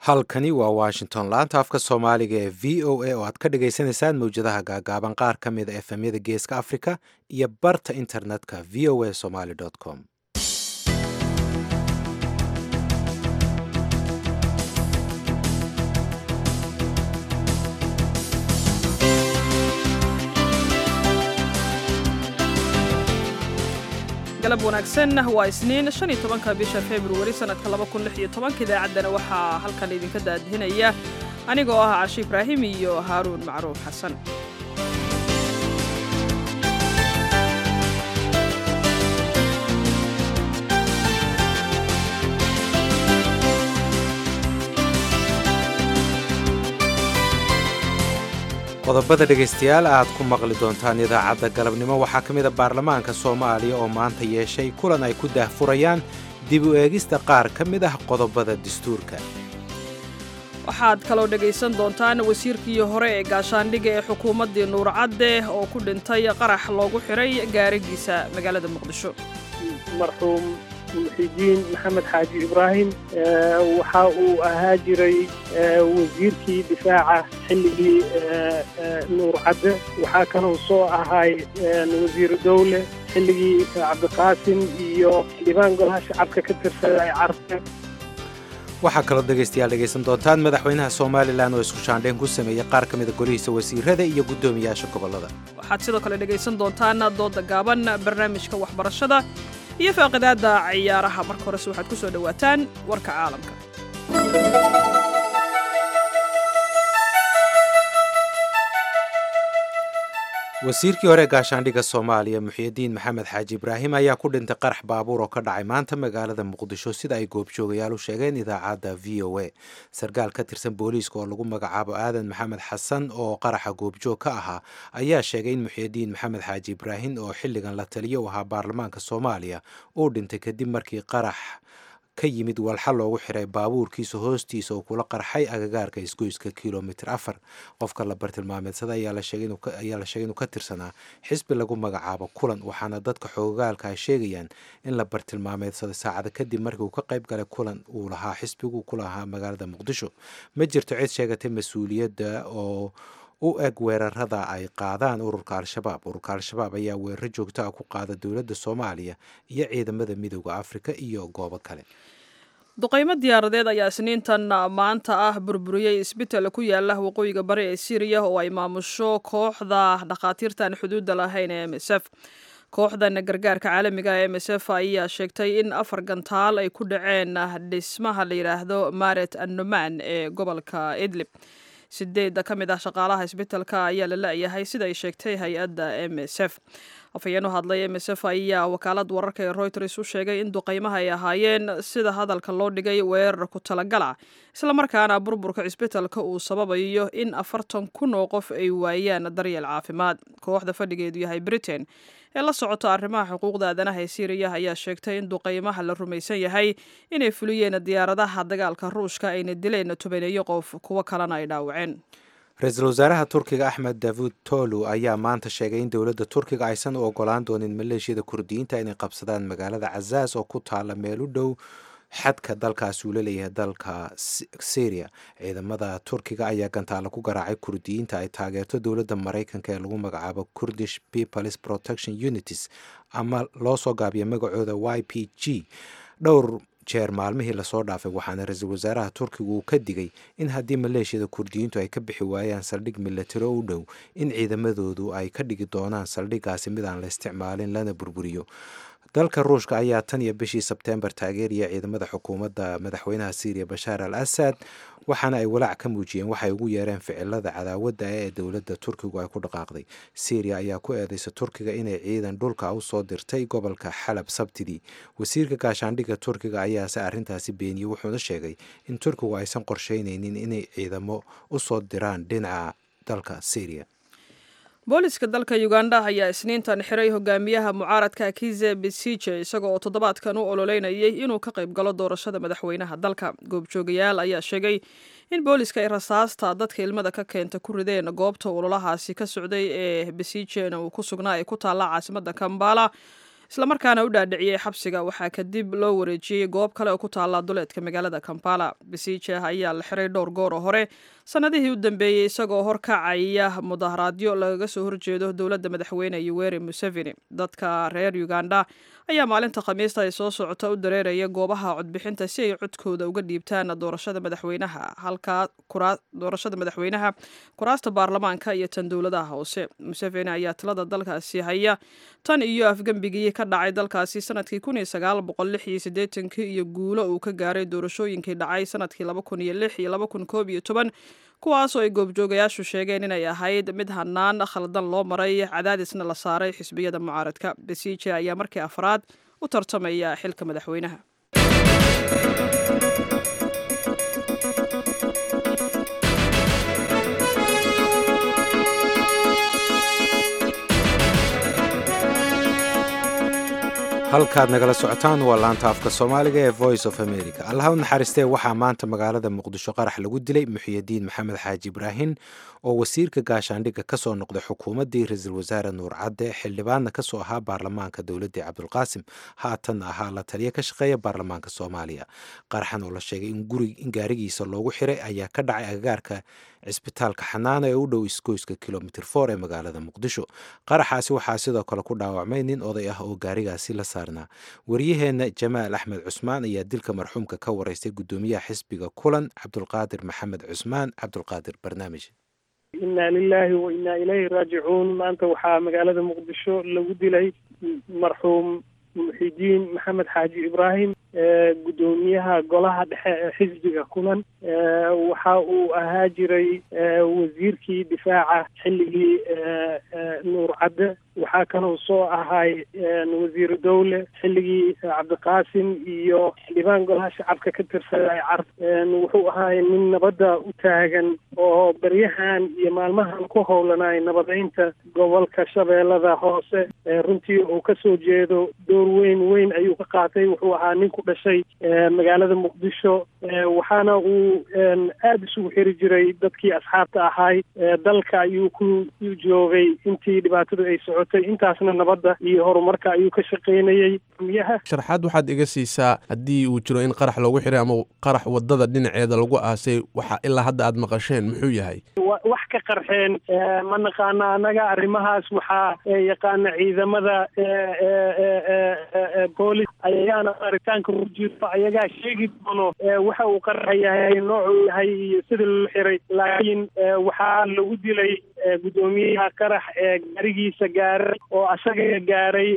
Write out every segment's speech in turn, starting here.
halkani waa washington laanta afka soomaaliga ee v o a oo aad ka dhagaysanaysaan mawjadaha gaagaaban qaar ka mida efemyada geeska africa iyo barta internetka v o a somaly com galab wanaagsan waa isniin shan iyo tobanka bisha februari sanadka laba kun lix iyo tobanka idaacaddana waxaa halkan idinka daadihinaya anigoo ah cashi ibraahim iyo haaruun macruuf xasan qodobada dhegaystayaal aad ku maqli doontaan idaacadda galabnimo waxaa ka mid a baarlamaanka soomaaliya oo maanta yeeshay kulan ay ku daahfurayaan dib u eegista qaar ka mid ah qodobada dastuurka waxaad kaloo dhegaysan doontaan wasiirkii hore ee gaashaandhigga ee xukuumaddii nuurcadde oo ku dhintay qarax loogu xiray gaarigiisa magaalada muqdisho marxuum muxidiin maxamed xaaji ibraahim waxa uu ahaa jiray wasiirkii difaaca xilligii nuurcadde waxaa kaloo soo ahay wasiiru dowle xilligii cabdiqaasim iyo xildhibaan golaha shacabka ka tirsaday carfe waxaa kaloo dhegaystayaal dhegaysan doontaan madaxweynaha somalilan oo isku shaandhayn ku sameeyey qaar ka mida golihiisa wasiirada iyo guddoomiyaasha gobollada waxaad sidoo kale dhegaysan doontaan dooda gaaban barnaamijka waxbarashada iyo faaqidaadda ciyaaraha marka horese waxaad ku soo dhowaataan warka caalamka wasiirkii hore gaashaandhigga soomaaliya muxiidiin maxamed xaaji ibraahim ayaa ku dhintay qarax baabuur oo ka dhacay maanta magaalada muqdisho sida ay goobjoogayaal u sheegeen idaacadda v o a sarkaal ka tirsan booliiska oo lagu magacaabo aadan maxamed xasan oo qaraxa goobjoog ka ahaa ayaa sheegay in muxiidiin maxamed xaaji ibraahim oo xilligan la taliyo u ahaa baarlamaanka soomaaliya uu dhintay kadib markii qarax ka yimid walxa loogu xiray baabuurkiisa hoostiisa oo kula qarxay agagaarka isgoyska kilomitr afar qofka la bartilmaameedsada ayaa la sheegay inuu ka tirsanaa xisbi lagu magacaabo kulan waxaana dadka xoogaalka ay sheegayaan in la bartilmaameedsaday saacada kadib markii uu ka qayb galay kulan uu lahaa xisbigu ku lahaa magaalada muqdisho ma jirto cid sheegatay mas-uuliyadda oo u eg weerarada ay qaadaan ururka al-shabaab ururka al-shabaab ayaa weeraro joogto ah ku qaada dowladda soomaaliya iyo ciidamada midooda afrika iyo goobo kale duqaymo diyaaradeed ayaa isniintan maanta ah burburiyey isbital ku yaala waqooyiga bari ee syriya oo ay maamusho kooxda dhakhaatiirtan xuduudda lahayn ee m s f kooxdan gargaarka caalamiga ee m s f ayaa sheegtay in afar gantaal ay ku dhaceen dhismaha la yidhaahdo maret annoman ee gobolka idlib sideedda ka mid ah shaqaalaha isbitalka ayaa la la-yahay sida ay sheegtay hay-adda m s f afhayeen u hadlay m s f ayaa wakaalad wararka ee reuters u sheegay in duqaymaha ay ahaayeen sida hadalka loo dhigay weerar ku talagala islamarkaana burburka cisbitalka uu sababayo in afartan kun oo qof ay waayaan daryeel caafimaad kooxda fadhigeedu yahay britain ee la socota arrimaha xuquuqda aadanaha ee syriya ayaa sheegtay in duqaymaha la rumaysan yahay inay fuliyeen diyaaradaha dagaalka ruushka ayna dileen tobaneeyo qof kuwo kalena ay dhaawaceen ra-iisul wasaaraha turkiga axmed davud tolu ayaa maanta sheegay in dowladda turkiga aysan u ogolaan doonin maleeshiyada kurdiyiinta inay qabsadaan magaalada cazaas oo ku taala meel u dhow xadka dalkaasi uu la leeyahay dalka syria ciidamada turkiga ayaa gantaalo ku garaacay kurdiyiinta ay taageerto dowladda maraykanka ee lagu magacaabo kurdish peoples protection unities ama loo soo gaabiya magacooda y p g dhowr jeer maalmihii lasoo dhaafay waxaana ra-iisul wasaaraha turkigu uu ka digay in haddii maleeshiyada kurdiyiintu ay ka bixi waayaan saldhig milatari oo u dhow in ciidamadoodu ay ka dhigi doonaan saldhiggaasi mid aan la isticmaalin lana burburiyo dalka ruushka ayaa tan iyo bishii sebteembar taageeraya ciidamada xukuumadda madaxweynaha syriya bashaar al asad waxaana ay walaac ka muujiyeen waxay ugu yeereen ficilada cadaawadda ee dowladda turkigu ay ku dhaqaaqday syriya ayaa ku eedeysa turkiga inay ciidan dhulka u soo dirtay gobolka xalab sabtidii wasiirka gaashaandhigga turkiga ayaase arrintaasi beeniyey wuxuuna sheegay in turkigu aysan qorsheyneynin inay ciidamo u soo diraan dhinaca dalka syriya booliska dalka uganda ayaa isniintan xiray hogaamiyaha mucaaradka kize besije isaga oo toddobaadkan u ololeynayay inuu ka qayb galo doorashada madaxweynaha dalka goobjoogayaal ayaa sheegay in booliska ay rasaasta dadka ilmada ka keenta ku rideen goobta ololahaasi ka socday ee besijena uu ku sugnaa ay ku taalla caasimada kambala islamarkaana u dhaadhiciyey xabsiga waxaa kadib loo wareejiyey goob kale oo ku taalla duleedka magaalada kampala besiije ayaa la xiray dhowr goor oo hore sanadihii u dambeeyey isagoo horkacaya mudaharaadyo lagaga soo horjeedo dowladda madaxweyne yoweri museveni dadka reer uganda ayaa maalinta khamiista ay soo socota u dareeraya goobaha codbixinta si ay codkooda uga dhiibtaan doorashada madaxweynaha halkaa doorashada madaxweynaha kuraasta baarlamaanka iyo tan dowladaha hoose museveni ayaa tilada dalkaasi haya tan iyo afgembigii ka dhacay dalkaasi sanadkii kun iyo sagaal boqol lix iyo siddeetankii iyo guulo uu ka gaaray doorashooyinkii dhacay sanadkii laba kun iyo lix iyo laba kun koob iyo toban kuwaasoo ay goobjoogayaashu sheegeen inay ahayd mid hanaan khaldan loo maray cadaadisna la saaray xisbiyada mucaaradka besiije ayaa markii afraad u tartamaya xilka madaxweynaha halkaad nagala socotaan waa laanta afka soomaaliga ee voice of america allaha u naxariistee waxaa maanta magaalada muqdisho qarax lagu dilay muxiyidiin maxamed xaaji ibraahin oo wasiirka gaashaandhigga ka soo noqday xukuumaddii ra-iisul wasaare nuur cadde xildhibaanna ka soo ahaa baarlamaanka dowladdii cabdulqaasim haatanna ahaa la taliya ka shaqeeya baarlamaanka soomaaliya qaraxan oo la sheegay in gaarigiisa loogu xiray ayaa ka dhacay agagaarka cisbitaalka xanaana ee u dhow isgoyska kilomitr for ee magaalada muqdisho qaraxaasi waxaa sidoo kale ku dhaawacmay nin oday ah oo gaarigaasi la saarnaa waryaheenna jamaal axmed cusmaan ayaa dilka marxuumka ka waraystay guddoomiyaha xisbiga kulan cabdulqaadir maxamed cusmaan cabdulqaadir barnaamij inna lilahi wa innaa ilayhi raajicuun maanta waxaa magaalada muqdisho lagu dilay marxuum muxidiin maxamed xaaji ibraahim guddoomiyaha golaha dhexe ee xisbiga kulan waxa uu ahaa jiray wasiirkii difaaca xilligii nuur cadde waxaa kaloo soo ahay wasiiru dowle xilligii cabdiqaasim iyo xildhibaan golaha shacabka ka tirsaday car wuxuu ahaay nin nabadda u taagan oo beryahan iyo maalmahan ku howlanay nabadeynta gobolka shabeellada hoose runtii uu kasoo jeedo door weyn weyn ayuu ka qaatay wuxuu ahaa nin ku dhashay magaalada muqdisho waxaana uu aada isugu xiri jiray dadkii asxaabta ahay dalka ayuu ku joogay intii dhibaatadu ay socotay intaasna nabadda iyo horumarka ayuu ka shaqaynayey miyaha sharxaad waxaad iga siisaa haddii uu jiro in qarax loogu xiray ama qarax wadada dhinaceeda lagu aasay waxa ilaa hadda aad maqasheen muxuu yahay wax ka qarxeen ma naqaana annaga arrimahaas waxaa yaqaana ciidamada boolis ayagaana baaritaanka ku jirto ayagaa sheegi doono waxa uu qaraxa yahay noocuu yahay iyo sida loo xiray laakiin waxaa lagu dilay guddoomiyaha qarax ee gaarigiisa gaaray oo asaga gaaray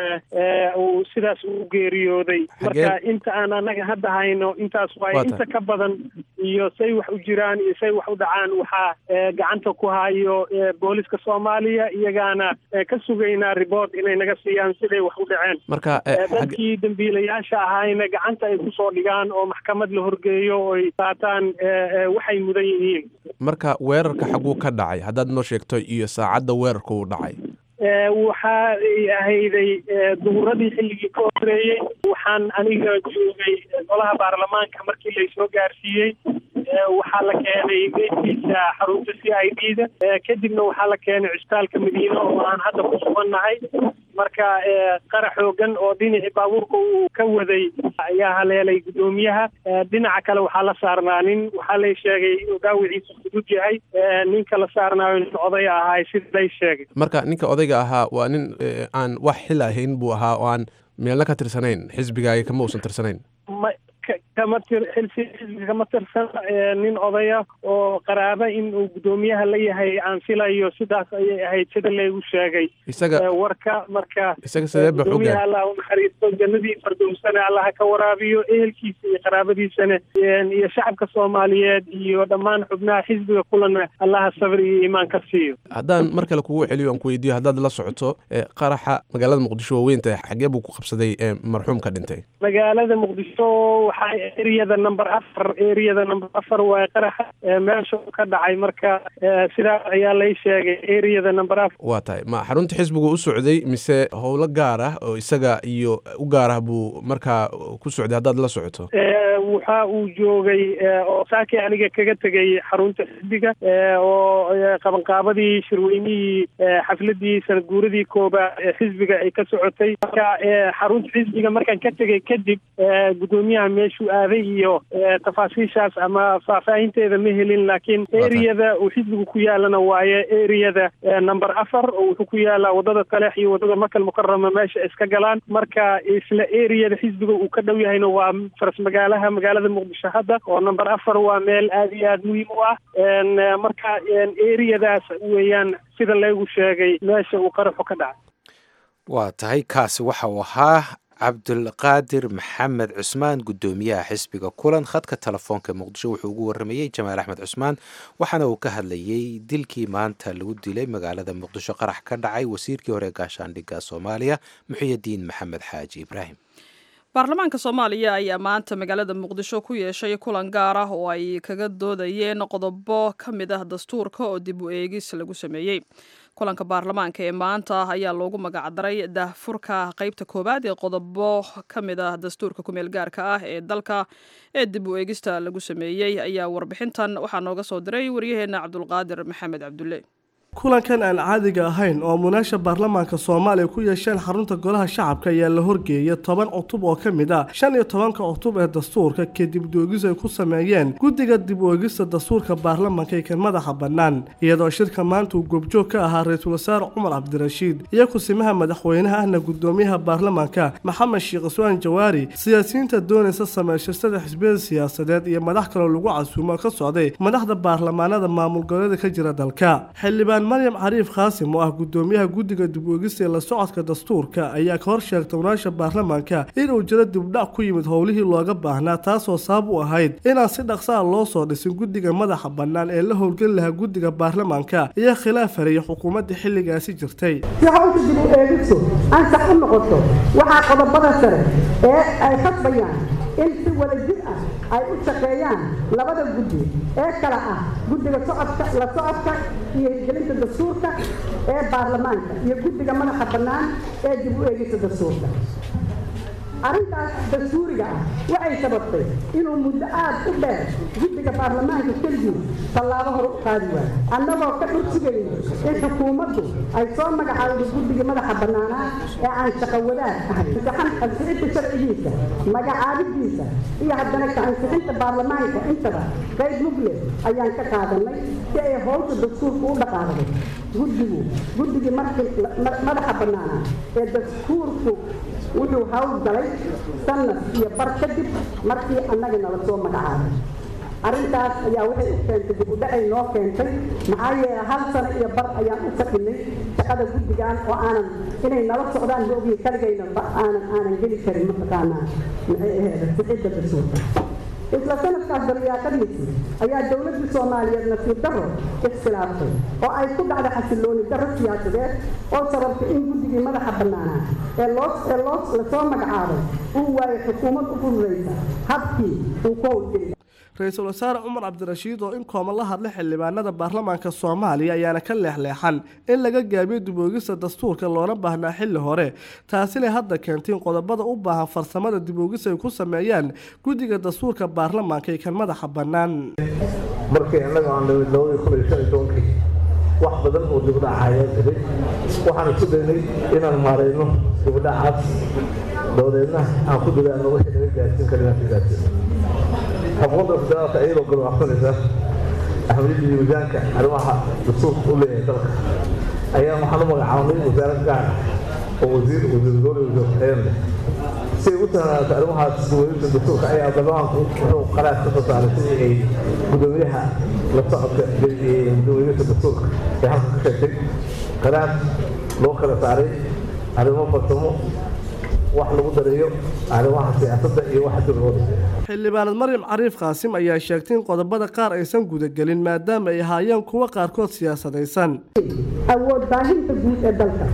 uu sidaas u geeriyooday marka inta aan annaga hadda hayno intaas waay inta ka badan iyo say wax u jiraan iyo say wax u dhacaan waxaa gacanta ku hayo booliska soomaaliya iyagaana ka sugaynaa ribort inay naga siiyaan siday wax u dhaceen marka dadkii dambiilayaasha ahayna gacanta ay kusoo dhigaan oo maxkamad la horgeeyo oo ay qaataan waxay mudan yihiin marka weerarka xaguu ka dhacay haddaad noo sheegto iyo saacadda weerarka uu dhacay waxa ay ahayday duhuradii xilligii ka horeeyey waxaan aniga joogay golaha baarlamaanka markii laysoo gaarsiiyey waxaa la keenay geedkiisa xarunta c i d da kadibna waxaa la keenay cisbitaalka madiine oo aan hadda ku sugannahay marka qarax xoogan oo dhinacii baabuurka uu ka waday ayaa haleelay guddoomiyaha dhinaca kale waxaa la saarnaa nin waxaa lay sheegay inuu dhaawiciisa fudud yahay ninka la saarnaayo nin oday ahaay sida lay sheegay marka ninka odayga ahaa waa nin aan wax xil ahayn buu ahaa oo aan meelna ka tirsanayn xisbigaaga kama uusan tirsanayn ma kama tir xilsi xisbiga kama tirsan nin odaya oo qaraaba in uu guddoomiyaha la yahay aan filayo sidaas ayay ahayd sida laygu sheegay isaga warka marka isaga sidee ba guddoomiyaha allah u naxariisto jannadii fardowsana allaha ka waraabiyo ehelkiisa iyo qaraabadiisana iyo shacabka soomaaliyeed iyo dhammaan xubnaha xisbiga kulana allaha sabr iyo iimaan ka siiyo haddaan mar kale kugu celiyo aan ku weydiiyo haddaad la socoto qaraxa magaalada muqdisho waaweynta xagee buu ku qabsaday marxuumka dhintay magaalada muqdisho waxaa eriyada number afar eriyada number afar waa qaraxa meesha ka dhacay marka sidaas ayaa lay sheegay eriyada number afar waa tahay ma xarunta xisbigu u socday mise howlo gaar ah oo isaga iyo u gaar ah buu markaa ku socday haddaad la socoto waxa uu joogay oo saakii aniga kaga tegay xarunta xisbiga oo qabanqaabadii shirweynihii xafladii sanad guuradii koobaad ee xisbiga ay ka socotay marka xarunta xisbiga markaan ka tegay kadib guddoomiyaha meeshuu aaday iyo tafaasiishaas ama faahfaahinteeda ma helin laakiin eriyada uu xisbigu ku yaalana waaye eriyada number afar oo wuxuu ku yaalaa wadada taleex iyo wadada makal mukarama meesha iska galaan marka isla eriyada xisbiga uu ka dhow yahayna waa faras magaalaha magaalada muqdisho hadda oo number afar waa meel aada iyo aada muhiim u ah marka eriyadaas weeyaan sida laygu sheegay meesha uu qaraxu ka dhacay waa tahay kaasi waxa uu ahaa cabdulqaadir maxamed cusmaan guddoomiyaha xisbiga kulan khadka telefoonka muqdisho wuxuu ugu waramayey jamaal axmed cusmaan waxaana uu ka hadlayey dilkii maanta lagu dilay magaalada muqdisho qarax ka dhacay wasiirkii hore gaashaandhigga soomaaliya muxiyadiin maxamed xaaji ibraahim baarlamaanka soomaaliya ayaa maanta magaalada muqdisho ku yeeshay kulan gaar ah oo ay kaga doodayeen qodobo ka mid ah dastuurka oo dib u eegis lagu sameeyey kulanka baarlamaanka ee maanta ayaa loogu magacdaray daahfurka qeybta koowaad ee qodobo ka mid ah dastuurka kumeel gaarka ah ee dalka ee dib u eegista lagu sameeyey ayaa warbixintan waxaa nooga soo diray waryaheena cabdulqaadir maxamed cabdulle kulankan aan caadiga ahayn oo munaasha baarlamaanka soomaaliya ku yeesheen xarunta golaha shacabka ayaa la horgeeyay toban cutub oo ka mid ah shan iyo tobanka cutub ee dastuurka kadib doogis ay ku sameeyeen guddiga dib u eegista dastuurka baarlamaanka ee kan madaxa bannaan iyadoo shirka maanta uu goobjoog ka ahaa ra-iisul wasaare cumar cabdirashiid iyo kusimaha madaxweynaha ahna guddoomiyaha baarlamaanka maxamed sheekh iswaan jawaari siyaasiyiinta doonaysa sameysashada xisbiyada siyaasadeed iyo madax kaloo lagu casuumo ka socday madaxda baarlamaanada maamul goboleeda ka jira dalka xildhibaan maryam cariif khaasim oo ah guddoomiyaha guddiga dib uegista ee la socodka dastuurka ayaa ka hor sheegtay munaasha baarlamaanka inuu jiro dibdhac ku yimid howlihii looga baahnaa taasoo sabab u ahayd inaan si dhaqsaha loo soo dhisin guddiga madaxa bannaan ee la howlgeli lahaa guddiga baarlamaanka iyo khilaaf hareeyay xukuumadda xilligaasi jirtay si hawsha dib u eegistu ansax u noqoto waxaa qodobada sare ee ay khasbayaan in si wadajir ah ay u shaqeeyaan labada guddi ee kala ah guddiga socodka la socodka iyo hirgelinta dastuurka ee baarlamaanka iyo guddiga madaxa bannaan ee dib u eegista dastuurka arrintaas dastuuriga ah waxay sababtay inuu muddo aad u dheer guddiga baarlamaanka keligii tallaabo hore u qaadi waayo annagoo ka dhursigayno in xukuumaddu ay soo magacaawdo guddigii madaxa bannaanaa ee aan shaqo wadaag ahay imtixaan ansixinta sharcigiisa magacaabidiisa iyo haddana ka ansixinta baarlamaanka intaba qayb mugle ayaan ka qaadanay si ay howsha dastuurka u dhaqaaqdo guddigu guddigii markii madaxa bannaanaa ee dastuurku wuxuu hawl galay sanad iyo bar kadib markii annaga nala soo magacaabay arrintaas ayaa waxay u keentay dib u dhacay noo keentay maxaa yeele hal sano iyo bar ayaan u shaqinay shaqada guddigan oo aanan inay nala socdaan ma ogiye kaligayna aanan aanan geli karin mataqaanaa maxay aheeda sixidda dastuurka isla sanadkaas daryaaqadiisii ayaa dowladda soomaaliyeed nasiib darro iskilaaftay oo ay ku dhacday xasilooni darro siyaasadeed oo sababtay in guddigii madaxa bannaanaa ee loo ee loo lasoo magacaabay uu waayay xukuumad u fududaysa habkii uu ku howlgeli ra-iisul wasaare cumar cabdirashiid oo in kooban la hadlay xildhibaanada baarlamaanka soomaaliya ayaana ka leexleexan in laga gaabiyo diboogista dastuurka loona baahnaa xilli hore taasina hadda keentay in qodobada u baahan farsamada diboogis ay ku sameeyaan guddiga dastuurka baarlamaanka ee kan madaxa bannaan markii innaga aan nimid labadii kun iyo shan iyo tobankii wax badan oo dibdhac ayaa jiray waxaan isku daynay inaan maarayno dibdhacaas dabadeedna aan ku dadaano wixii naga gaarsiin karin aan ka gaarsiino xukuumadda federaalka iyadoo galwaxsanaysa ahmiyadda miisaanka arrimaha dastuurka u leeyahay dalka ayaa waxaan u magacaabnay wasaarad gaar ah oo wasiir wasiir dowla wasiir xeer leh si ay u tahanaato arrimahaas duwalinta dastuurka ayaa baarlamaanku wuxuu qaraar ka soo saaray sidii ay gudoomiyaha la socodka gudoomiyaha dastuurka ee halka ka sheegtay qaraar loo kala saaray arrimo farsamo wax lagu dareeyo arrimaha siyaasadda iyo waxa dib loo dhisayo xildhibaanad maryam cariif qaasim ayaa sheegtay in qodobada qaar aysan gudagelin maadaama ay ahaayeen kuwo qaarkood siyaasadaysan awood baahinta guud ee dalka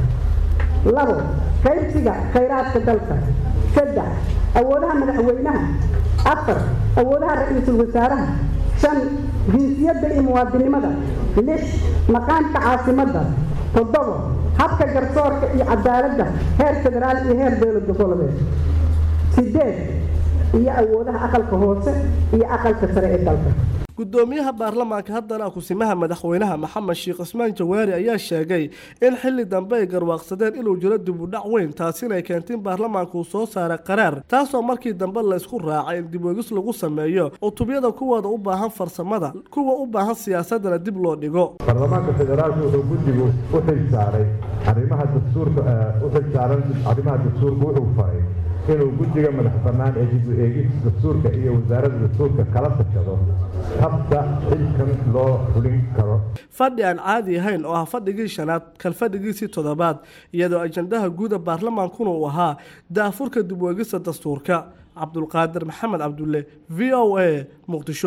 labo qaybsiga khayraadka dalka saddex awoodaha madaxweynaha afar awoodaha ra-iisul wasaaraha shan jinsiyadda iyo muwaadinimada lix maqaamka caasimadda toddobo habka garsoorka iyo cadaaladda heer federaal iyo heer dowlad goboleed sideed iyo awoodaha aqalka hoose iyo aqalka sare ee dalka gudoomiyaha baarlamaanka haddana kusimaha madaxweynaha maxamed sheekh cismaan jawaari ayaa sheegay in xilli dambe ay garwaaqsadeen inuu jiro dib u dhac weyn taasina ay keentay in baarlamaanka uu soo saaray qaraar taasoo markii dambe la isku raacay in dib weegis lagu sameeyo cutubyada kuwooda u baahan farsamada kuwa u baahan siyaasadana dib loo dhigo baarlamaanka federaalka wuxuu guddigu u xilsaaray arrimaha dastuurka u xilsaaran arrimaha dastuurka wuxuu faray inuu guddiga madax bannaan ee dib u eegista dastuurka iyo wasaaradda dastuurka kala tashado habka xilkan loo fulin karo fadhi aan caadi ahayn oo ah fadhigii shanaad kal fadhigiisii toddobaad iyadoo ajandaha guuda baarlamaankuna uu ahaa daafurka dib weegista dastuurka cabdulqaadir maxamed cabdulle v o a muqdisho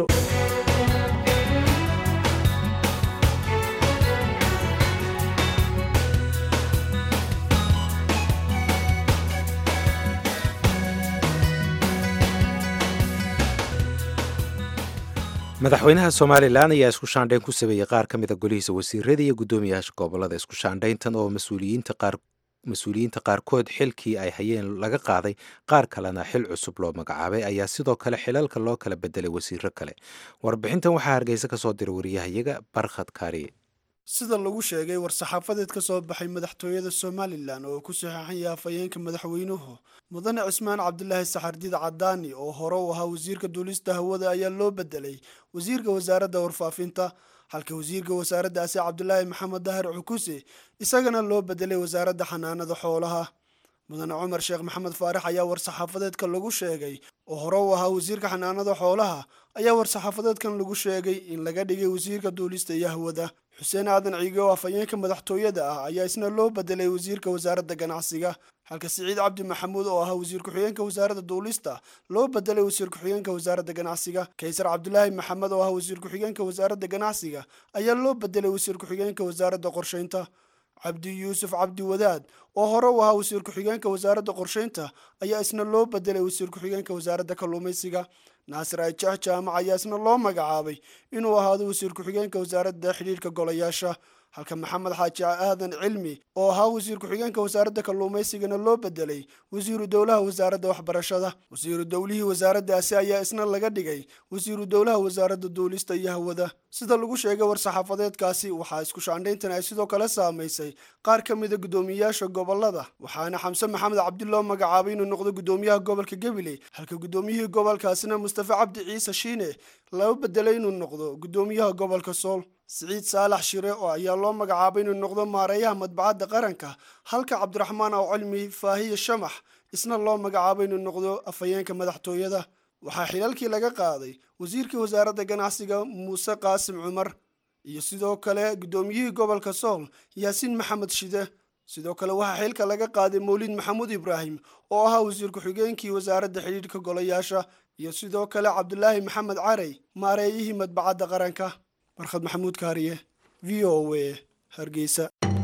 madaxweynaha somalilan ayaa isku shaandhayn ku sameeyey qaar ka mida golihiisa wasiirada iyo guddoomiyaasha gobolada isku shaandhayntan oo mas-uuliyiinta qaarkood xilkii ay hayeen laga qaaday qaar kalena xil cusub loo magacaabay ayaa sidoo kale xilalka loo kala bedelay wasiiro kale warbixintan waxaa hargeysa ka soo diray wariyahayaga barkhad kaariye sida lagu sheegay war-saxaafadeed ka soo baxay madaxtooyada somalilan oo ku saxeexan yahay afhayeenka madaxweynuhu mudane cismaan cabdilaahi saxardiid cadaani oo hore u ahaa wasiirka duulista hawada ayaa loo bedelay wasiirka wasaaradda warfaafinta halka wasiirka wasaaraddaasi cabdilaahi maxamed dahar cukuse isagana loo bedelay wasaaradda xanaanada xoolaha mudane cumar sheekh maxamed faarax ayaa war-saxaafadeedka lagu sheegay oo hore u ahaa wasiirka xanaanada xoolaha ayaa war-saxaafadeedkan lagu sheegay in laga dhigay wasiirka duulista iyo hawada xuseen aadan ciige oo afhayeenka madaxtooyada ah ayaa isna loo bedelay wasiirka wasaaradda ganacsiga halka siciid cabdi maxamuud oo ahaa wasiir ku-xigeenka wasaaradda duulista loo bedelay wasiir ku-xigeenka wasaaradda ganacsiga kaysar cabdulaahi maxamed oo ahaa wasiir ku-xigeenka wasaaradda ganacsiga ayaa loo bedelay wasiir ku-xigeenka wasaaradda qorsheynta cabdi yuusuf cabdi wadaad oo hore u ahaa wasiir ku-xigeenka wasaaradda qorsheynta ayaa isna loo bedelay wasiir ku-xigeenka wasaaradda kalluumaysiga naasir ajax jaamac ayaa isna loo magacaabay inuu ahaado wasiir ku-xigeenka wasaaradda xidhiirka golayaasha halka maxamed xaaji aadan cilmi oo ahaa wasiir ku-xigeenka wasaaradda kalluumaysigana loo bedelay wasiiru dowlaha wasaaradda waxbarashada wasiiru dowlihii wasaaraddaasi ayaa isna laga dhigay wasiiru dowlaha wasaaradda duulista iyo hawada sida lagu sheegay war-saxaafadeedkaasi waxaa isku shaandhayntan ay sidoo kale saamaysay qaar ka mida guddoomiyeyaasha gobolada waxaana xamse maxamed cabdi loo magacaabay inuu noqdo guddoomiyaha gobolka gabiley halka guddoomiyihii gobolkaasina mustafa cabdi ciise shiine loo bedelay inuu noqdo guddoomiyaha gobolka sool siciid saalax shire oo ayaa loo magacaabay inuu noqdo maareeyaha madbacadda qaranka halka cabdiraxmaan aw cilmi faahiye shamax isna loo magacaabay inuu noqdo afhayeenka madaxtooyada waxaa xilalkii laga qaaday wasiirkii wasaaradda ganacsiga muuse qaasim cumar iyo sidoo kale guddoomiyihii gobolka sool yaasiin maxamed shide sidoo kale waxaa xilka laga qaaday mawlid maxamuud ibraahim oo ahaa wasiir ku-xigeenkii wasaaradda xidhiidhka golayaasha iyo sidoo kale cabdulaahi maxamed carey maareeyihii madbacadda qaranka barkhad maxamuud kaariye v o a hargeysa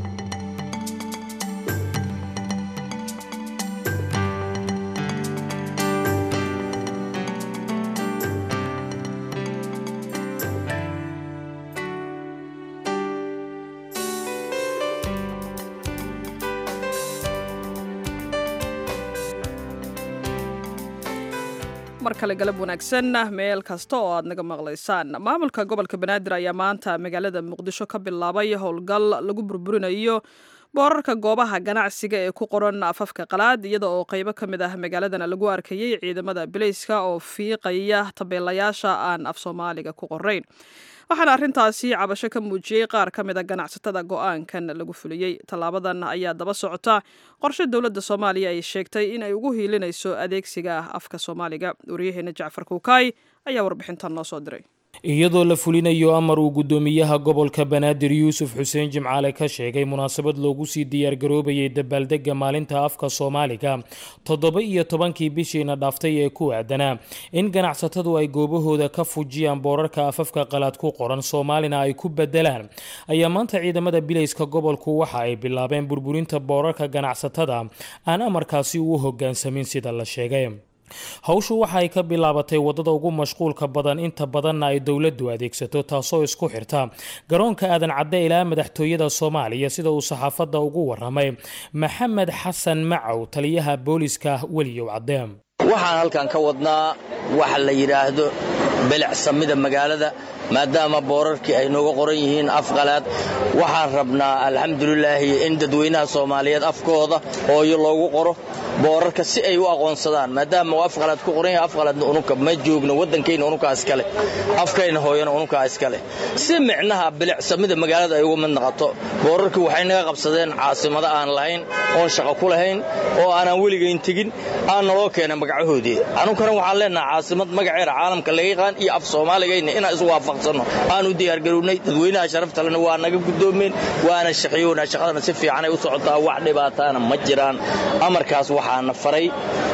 mar kale galab wanaagsan meel kasta oo aad naga maqlaysaan maamulka gobolka banaadir ayaa maanta magaalada muqdisho ka bilaabay howlgal lagu burburinayo boorarka goobaha ganacsiga ee ku qoran afafka qalaad iyada oo qaybo ka mid ah magaaladana lagu arkayay ciidamada bilayska oo fiiqaya tabeelayaasha aan af soomaaliga ku qorayn waxaana arrintaasi cabasho ka muujiyey qaar ka mid a ganacsatada go-aankan lagu fuliyey tallaabadan ayaa daba socota qorshe dowladda soomaaliya ay sheegtay in ay ugu hiilinayso adeegsiga afka soomaaliga waryaheena jacfar kuukaay ayaa warbixintan noo soo diray iyadoo la fulinayo amar uu guddoomiyaha gobolka banaadir yuusuf xuseen jimcaale ka sheegay munaasabad loogu sii diyaargaroobayay dabaaldega maalinta afka soomaaliga toddoba iyo tobankii bishiina dhaaftay ee ku aadanaa in ganacsatadu ay goobahooda ka fujiyaan boorarka afafka qalaad ku qoran soomaalina ay ku bedelaan ayaa maanta ciidamada bilayska gobolku waxa ay bilaabeen burburinta boorarka ganacsatada aan amarkaasi u hogaansamin sida la sheegay hawshu waxa ay ka bilaabatay wadada ugu mashquulka badan inta badanna ay dowladdu adeegsato taasoo isku xirta garoonka aadan cadde ilaa madaxtooyada soomaaliya sida uu saxaafadda ugu waramay maxamed xasan macow taliyaha booliska weliyow cadde waxaan halkan ka wadnaa waxa la yidhaahdo belecsamida magaalada maadaama boorarkii ay nooga qoran yihiin afqalaad waxaan rabnaa alxamdulilaahi in dadweynaha soomaaliyeed afkooda hooyo loogu qoro boorarka si ay u aqoonsadaan maadaama uu afqalaad ku qoran yahay afqalaadna ununka ma joogno waddankayna ununkaa iskale afkayna hooyana ununkaa iskale si micnaha bilicsamida magaalada ay uga mid noqoto boorarkii waxay naga qabsadeen caasimado aan lahayn oon shaqo ku lahayn oo aanaan weligayn tegin aan naloo keenay magacahoodii anunkana waxaan leenaha caasimad magaceeda caalamka laga yaqaan iyo af soomaaligayna inaan isu waafaqsanno aan u diyaargarownay dadweynaha sharaftalena waa naga guddoomeen waana shaqayoona shaqadana si fiicanay u socotaa wax dhibaataana ma jiraan amarkaas waxaana faray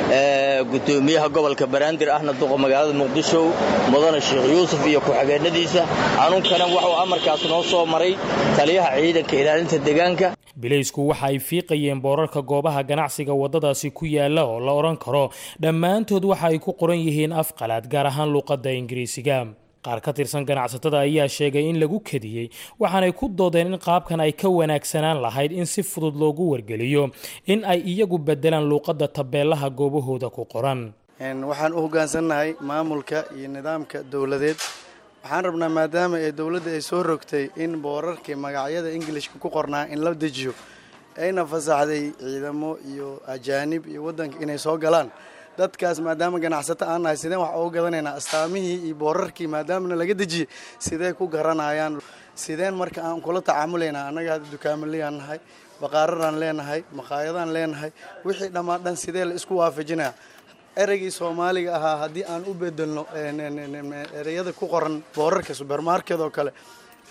gudoomiyaha gobolka banaadir ahna duqa magaalada muqdisho mudane sheekh yuusuf iyo ku-xigeenadiisa anunkana wuxuu amarkaas noo soo maray taliyaha ciidanka ilaalinta deegaanka bilaysku waxa ay fiiqayeen boorarka goobaha ganacsiga waddadaasi ku yaalla oo la odhan karo dhammaantood waxa ay ku qoran yihiin afqalaad gaar ahaan luuqadda ingiriisiga qaar ka tirsan ganacsatada ayaa sheegay in lagu kadiyey waxaanay ku doodeen in qaabkan ay ka wanaagsanaan lahayd in si fudud loogu wargeliyo in ay iyagu bedelaan luuqadda tabeelaha goobahooda ku qoran waxaan u hoggaansannahay maamulka iyo nidaamka dowladeed waxaan rabnaa maadaama ee dowladda ay soo rogtay in boorarkii magacyada ingilishka ku qornaa in la dejiyo ayna fasaxday ciidamo iyo ajaanib iyo waddanka inay soo galaan dadkaas maadaama ganacsato aan nahay sideen wax uga gadanaynaa astaamihii iyo boorarkii maadaamana laga dejiyey sidee ku garanayaan sideen marka aan kula tacaamulaynaa annaga hadda dukaamaleyaan nahay baqaararaan leenahay maqaayadaan leenahay wixii dhammaan dhan sidee la isku waafajinaya ereygii soomaaliga ahaa haddii aan u bedelno ereyada ku qoran boorarka subermarket oo kale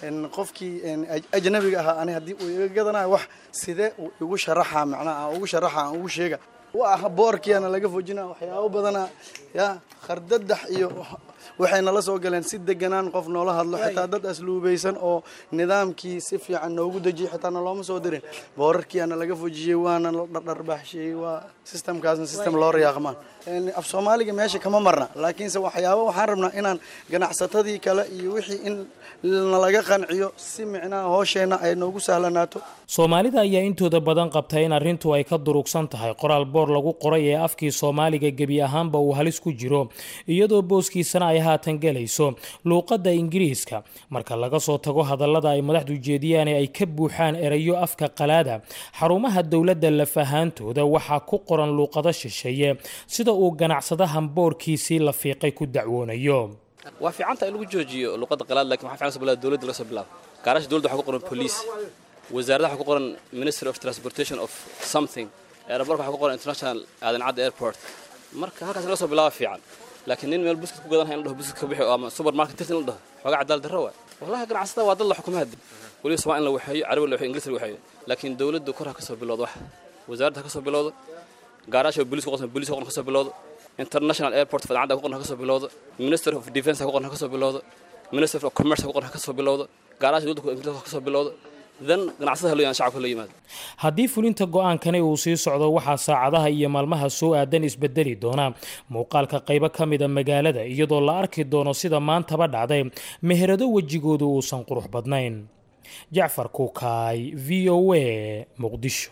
qofkii ajnabiga ahaa ani haddii uu iga gadanayo wax sidee uu igu sharaxa macnaha aan ugu sharaxa aan ugu sheega waa boorkiana laga fojina waxyaabo badana ya khardadax iyo waxay nala soo galeen si deganaan qof noola hadlo xitaa dad asluubaysan oo nidaamkii si fiican noogu dejiyay xitaa nalooma soo dirin boorarkiana laga fojiyey waana la dhardharbaaxshiyey waa sistamkaasna sistem loo riyaaqmaan af soomaaliga meesha kama marna laakiinse waxyaabo waxaan rabnaa inaan ganacsatadii kale iyo wixii in nalaga qanciyo si micnaha hoosheenna ay noogu sahlanaato soomaalida ayaa intooda badan qabta in arrintu ay ka durugsan tahay qoraal boor lagu qoray ee afkii soomaaliga gebi ahaanba uu halis ku jiro iyadoo booskiisana ay haatan gelayso luuqadda ingiriiska marka laga soo tago hadallada ay madaxdu jeediyaan ee ay ka buuxaan erayo afka qalaada xarumaha dowladda lafahaantooda waxaa ku qoran luuqado shisheeye sida uu ganacsadahan boorkiisii la fiiqay ku dacwoonayo waa fiicanta in lagu joojiyo luqadda qalaad lakin waxa fiican soo bilaada dowladda laga soo bilaabo gaarasha dowladda waxaa ku qoran police wasaaradda waxaa ku qoran ministry of transportation of something aeroborka waxaa ku qoran international aadan cadda airport marka halkaas laga soo bilaaba fiican laakiin nin meel buskut ku gadanaya in la dhaho buskut ka bixi ama supermarket tirti in la dhaho xoogaa cadaal darro waay wallahi ganacsada waa dad la xukumo hadda weliba somaa in la waxeeyo carabi la waxeeyo inglis la waxeeyo laakiin dowladdu kor ha ka soo bilowdo wax wasaaradda ha ka soo bilowdo gaaraasha bolis ku qoran bolis ku qoran ka soo bilowdo international airport fadacadda ku qoran ha ka soo bilowdo minister of defense ha ku qoran ha ka soo bilowdo minister of commerce ha ku qoran ha ka soo bilowdo gaaraasha dowladda inglis ha ka soo bilowdo dan ganacsada haloo shacabka loo yimaado haddii fulinta go-aankani uu sii socdo waxaa saacadaha iyo maalmaha soo aadan isbedeli doona muuqaalka qaybo ka mida magaalada iyadoo la arki doono sida maantaba dhacday meherado wejigoodu uusan qurux badnayn jacfar kuukaay v o a muqdisho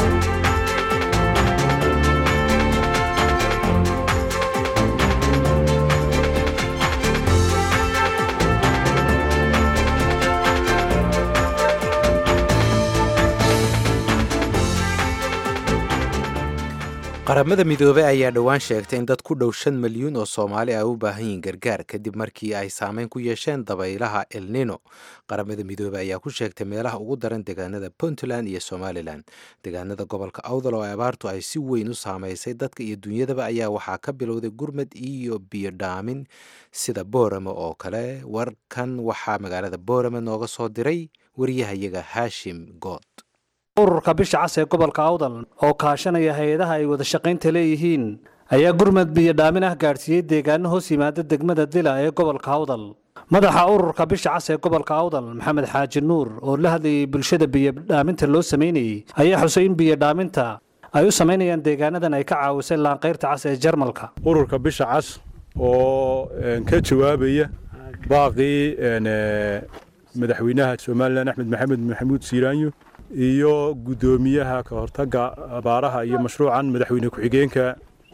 qaramada midoobey ayaa dhowaan sheegtay in dad ku dhow shan milyuun oo soomaali ay u baahan yihiin gargaar kadib markii ay saameyn ku yeesheen dabaylaha elnino qaramada midoobey ayaa ku sheegtay meelaha ugu daran deegaanada puntland iyo somalilan deegaanada gobolka awdal oo abaartu ay si weyn u saameysay dadka iyo dunyadaba ayaa waxaa ka bilowday gurmad iyo biyo dhaamin sida boorame oo kale warkan waxaa magaalada boorame nooga soo diray wariyahayaga haashim good ururka bisha cas ee gobolka awdal oo kaashanaya hay-adaha ay wada shaqaynta leeyihiin ayaa gurmad biyo dhaamin ah gaadhsiiyey deegaano hoos yimaada degmada dila ee gobolka awdal madaxa ururka bisha cas ee gobolka awdal maxamed xaaji nuur oo la hadlayay bulshada biyodhaaminta loo samaynayey ayaa xusay in biyodhaaminta ay u samaynayaan deegaanadan ay ka caawisay laanqayrta cas ee jarmalka ururka bisha cas oo ka jawaabaya baaqii madaxweynaha somalilan axmed maxamed maxamuud siiraanyo iyo guddoomiyaha ka hortagga abaaraha iyo mashruucan madaxweyne ku-xigeenka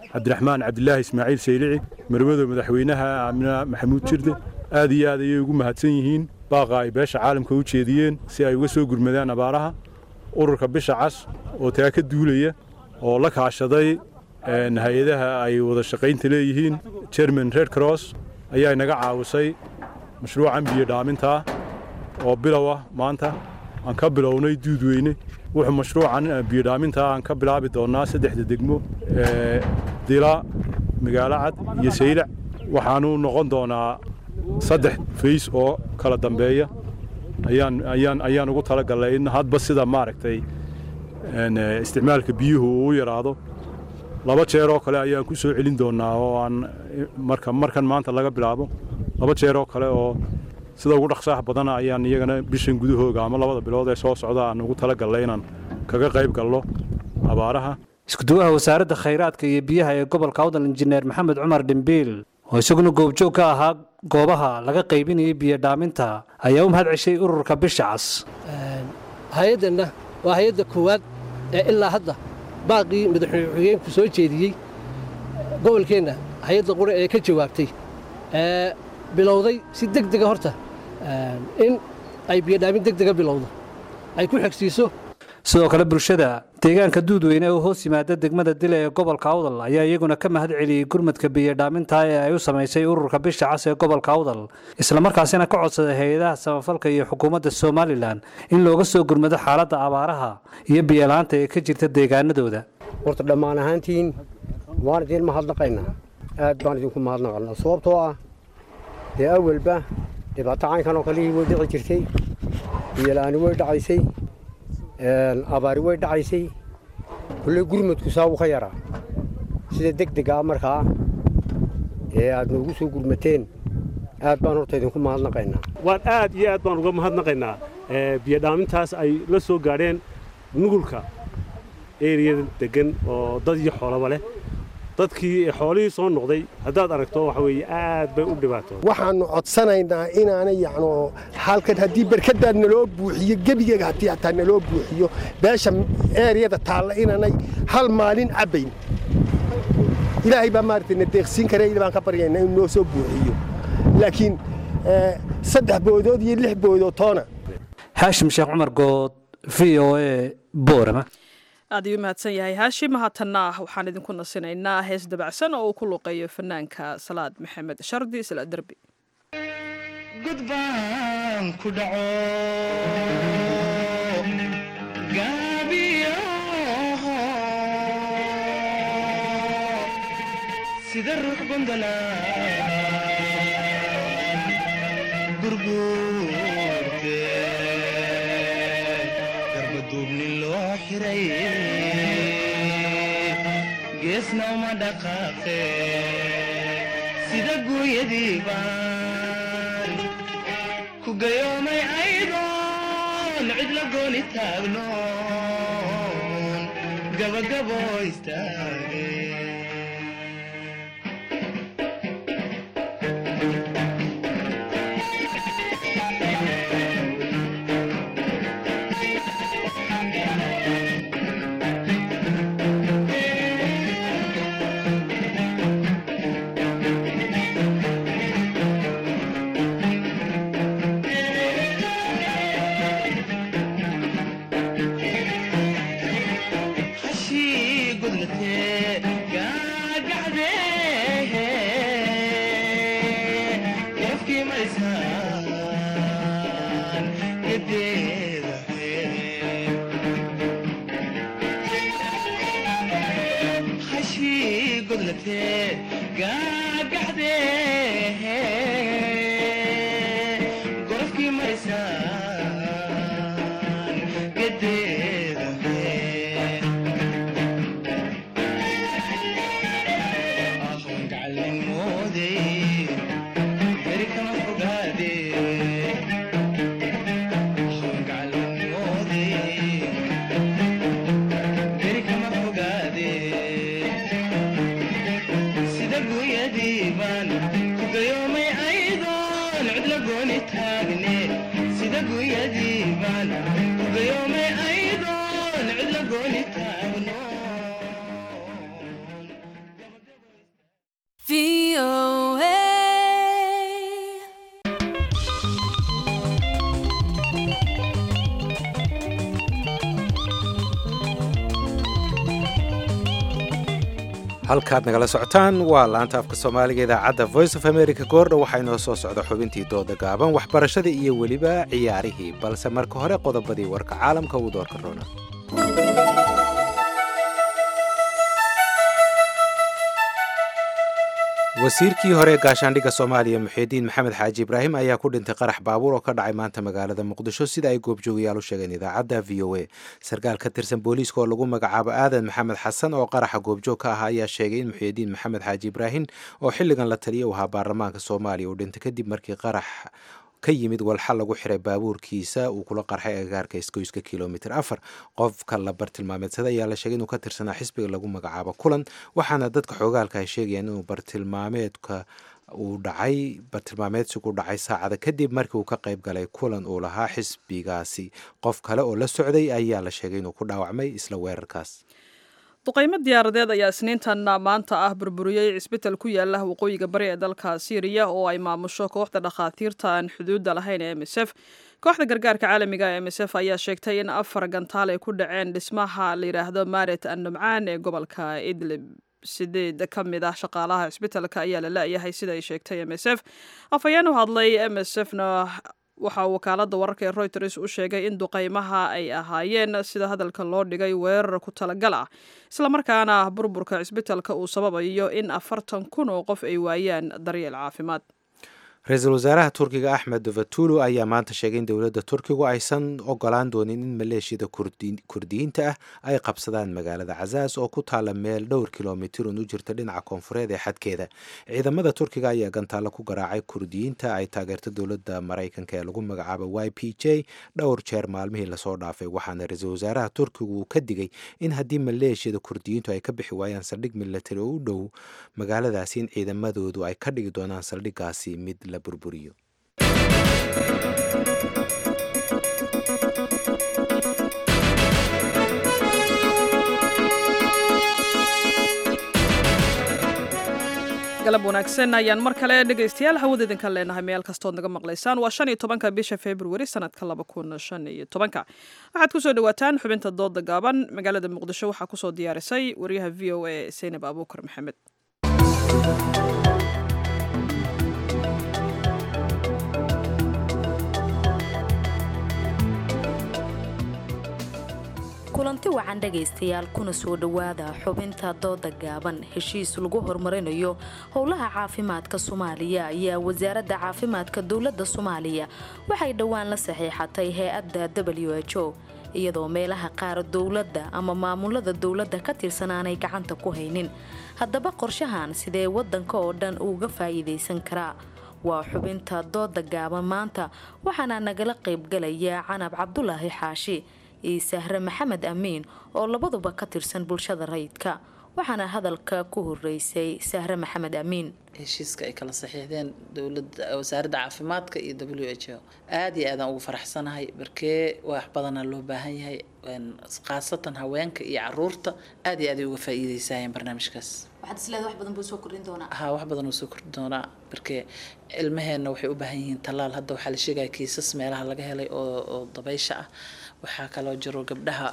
cabdiraxmaan cabdilaahi ismaaciil saylici marwada madaxweynaha amina maxamuud jirde aad iyo aad ayay ugu mahadsan yihiin baaqa ay beesha caalamka u jeediyeen si ay uga soo gurmadaan abaaraha ururka bisha cas oo taa ka duulaya oo la kaashaday hay-adaha ay wada shaqaynta leeyihiin german red cross ayaa inaga caawisay mashruucan biyo dhaamintaa oo bilow ah maanta aan ka bilownay duudweyne wuxuu mashruucan biyodhaamintaa aan ka bilaabi doonnaa saddexda degmo dila magaalo cad iyo saylac waxaanu noqon doonaa saddex fays oo kala dambeeya ayaan ayaan ayaan ugu talagalnay in hadba sida maaragtay isticmaalka biyuhu uu u yaraado laba jeer oo kale ayaan ku soo celin doonnaa oo aan marka markan maanta laga bilaabo laba jeer oo kale oo sida ugu dhaqsaha badana ayaan iyagana bishan gudahooga ama labada bilood ee soo socda aan ugu talagalnay inaan kaga qayb galno abaaraha iskuduwaha wasaaradda khayraadka iyo biyaha ee gobolka awdal injineer maxamed cumar dhimbiil oo isaguna goobjoog ka ahaa goobaha laga qaybinayay biyo dhaaminta ayaa u mahad ceshay ururka bisha cas hay-addanna waa hay-adda koowaad ee ilaa hadda baaqii madaxweyne xigeenku soo jeediyey gobolkeenna hay-adda qura ee ka jawaabtay ee bilowday si deg dega horta in ay biyodhaamin deg dega bilowdo ay ku xegsiiso sidoo kale bulshada deegaanka duudweyne oo hoos yimaada degmada dila ee gobolka awdal ayaa iyaguna ka mahad celiyey gurmadka biyodhaaminta ee ay u samaysay ururka bisha cas ee gobolka awdal islamarkaasina ka codsaday hay-adaha samafalka iyo xukuumadda somalilan in looga soo gurmado xaaladda abaaraha iyo biyolaanta ee ka jirta deegaanadooda horta dhammaan ahaantiin waan idiin mahadnaqaynaa aad baan idinku mahadnaqanaa sababtoo ah dee awalba dhibaato caynkan oo kalihii way dhici jirtay biyola'aani way dhacaysay abaari way dhacaysay kulley gurmadku saa uu ka yaraa sida deg dega ah markaa ee aad noogu soo gurmateen aad baan horta idinku mahadnaqaynaa waan aad iyo aad baan uga mahadnaqaynaa biyodhaamintaas ay la soo gaadheen nugulka eriyada deggan oo dad iyo xoolaba leh dadkii xoolihii soo noqday haddaad aragto waxa weeye aad bay u dhibaato waxaannu codsanaynaa inaanay yacno halkan haddii barkadaad naloo buuxiyo gebigeega haddii hataa naloo buuxiyo beesha eeriyada taalla inaanay hal maalin cabbayn ilaahay baa maaragtay na deeqsiin kare il baan ka baryaynaa inuu noo soo buuxiyo laakiin saddex boodood iyo lix boodood toona haashim sheekh cumar good v o a boorama aad ayuu mahadsan yahay haashim haatanna waxaan idinku nasinaynaa hees dabacsan oo uu ku luqeeyo fanaanka salaad maxamed shardi isla derbi gudbaan ku dhaco gaabiyo sida ruux gondola gurguurte garbaduubni loo xiray geesna uma dhaqaaqe sida guuyadii baan ku gayoomay aydoon cid la gooni taagnoon gabagabo istaage hashii gudlatee gaagacdee qofkii maysaan gedeeda hashii gudlatee gaagacdee gorofkii maysaan gedeeda sida guyadiiban ku gayoomay aydoon cid la gooni taagne sida guyadiiban ku gayoomay aydoon cid la gooni taagno halkaad nagala socotaan waa laanta afka soomaaliga idaacadda voice of america goordha waxaa inoo soo socda xubintii dooda gaaban waxbarashada iyo weliba ciyaarihii balse marka hore qodobadii warka caalamka uu doorka roona wasiirkii hore ee gaashaandhigga soomaaliya muxiidiin maxamed xaaji ibraahim ayaa ku dhintay qarax baabuur oo ka dhacay maanta magaalada muqdisho sida ay goobjoogayaal u sheegeen idaacadda v o a sarkaal ka tirsan booliiska oo lagu magacaabo aadan maxamed xasan oo qaraxa goobjoog ka ah ayaa sheegay in muxiidiin maxamed xaaji ibraahim oo xilligan la taliya u ahaa baarlamaanka soomaaliya uu dhintay kadib markii qarax ka yimid walxa lagu xiray baabuurkiisa uu kula qarxay agagaarka isgoyska kilomitr afar qofka la bartilmaameedsada ayaa la sheegay inuu ka tirsanaa xisbiga lagu magacaabo kulan waxaana dadka xoogaalka ay sheegayaan inuu bartilmaameedka uu dhacay bartilmaameedsigu dhacay saacada kadib markii uu ka qayb galay kulan uu lahaa xisbigaasi qof kale oo la socday ayaa la sheegay inuu ku dhaawacmay isla weerarkaas duqaymo diyaaradeed ayaa isniintan maanta ah burburiyey cisbital ku yaala waqooyiga bari ee dalka syriya oo ay maamusho kooxda dhakhaatiirta aan xuduudda lahayn ee m s f kooxda gargaarka caalamiga ee m s f ayaa sheegtay in afar gantaal ay ku dhaceen dhismaha la yidhaahdo maret annumcaan ee gobolka idlib sideed ka mid ah shaqaalaha cisbitalka ayaa la la-yahay sida ay sheegtay m s f afhayeen u hadlay m s f na waxaa wakaalada wararka ee reuters u sheegay in duqaymaha ay ahaayeen sida hadalka loo dhigay weerar ku talagal ah islamarkaana burburka cisbitalka uu sababayo in afartan kun oo qof ay waayaan daryeel caafimaad ra-iisul wasaaraha turkiga axmed davatulu ayaa maanta sheegay in dowladda turkigu aysan ogolaan doonin in maleeshiyada kurdiyiinta ah ay qabsadaan magaalada cazaas oo ku taala meel dhowr kilomitirun u jirta dhinaca koonfureed ee xadkeeda ciidamada turkiga ayaa gantaalo ku garaacay kurdiyiinta ay taageerta dowladda maraykanka ee lagu magacaabo y p j dhowr jeer maalmihii lasoo dhaafay waxaana ra-iisul wasaaraha turkigu uu ka digay in haddii maleeshiyada kurdiyiintu ay ka bixi waayaan saldhig milatari oo u dhow magaaladaasi in ciidamadoodu ay ka dhigi doonaan saldhiggaasi mid la burburiyo galab wanaagsan ayaan mar kale dhegaystayaal hawada idinka leenahay meel kastood naga maqlaysaan waa shan iyo tobanka bisha februari sanadka laba kun shan iyo tobanka waxaad kusoo dhawaataan xubinta dooda gaaban magaalada muqdisho waxaa kusoo diyaarisay wariyaha v o a seynab abuukar maxamed kulanti wacan dhegaystayaal kuna soo dhowaada xubinta dooda gaaban heshiis lagu horumarinayo howlaha caafimaadka soomaaliya ayaa wasaaradda caafimaadka dowladda soomaaliya waxay dhowaan la saxiixatay hay-adda w h o iyadoo meelaha qaar dowladda ama maamulada dowladda ka tirsan aanay gacanta ku haynin haddaba qorshahan sidee waddanka oo dhan uga faa'iidaysan karaa waa xubinta dooda gaaban maanta waxaana nagala qaybgalaya canab cabdulaahi xaashi iyo sahre maxamed amiin oo labaduba ka tirsan bulshada rayidka waxaana hadalka ku horeysay sahre maxamed amiin heshiiska ay kala saxiixdeen dowlada wasaaradda caafimaadka iyo w h o aada iyo aadaan ugu faraxsanahay barkee wax badanaa loo baahan yahay khaasatan haweenka iyo caruurta aad iyo aad ay uga faa'iideysayeen barnaamijkaas waxaad isleedahay wax badan buu soo kordhin doonaa ha wax badan uu soo kordhin doonaa barkee ilmaheenna waxay u baahan yihiin tallaal hadda waxaa la sheegaya kiisas meelaha laga helay oo oo dabaysha ah waxaa kaloo jiro gabdhaha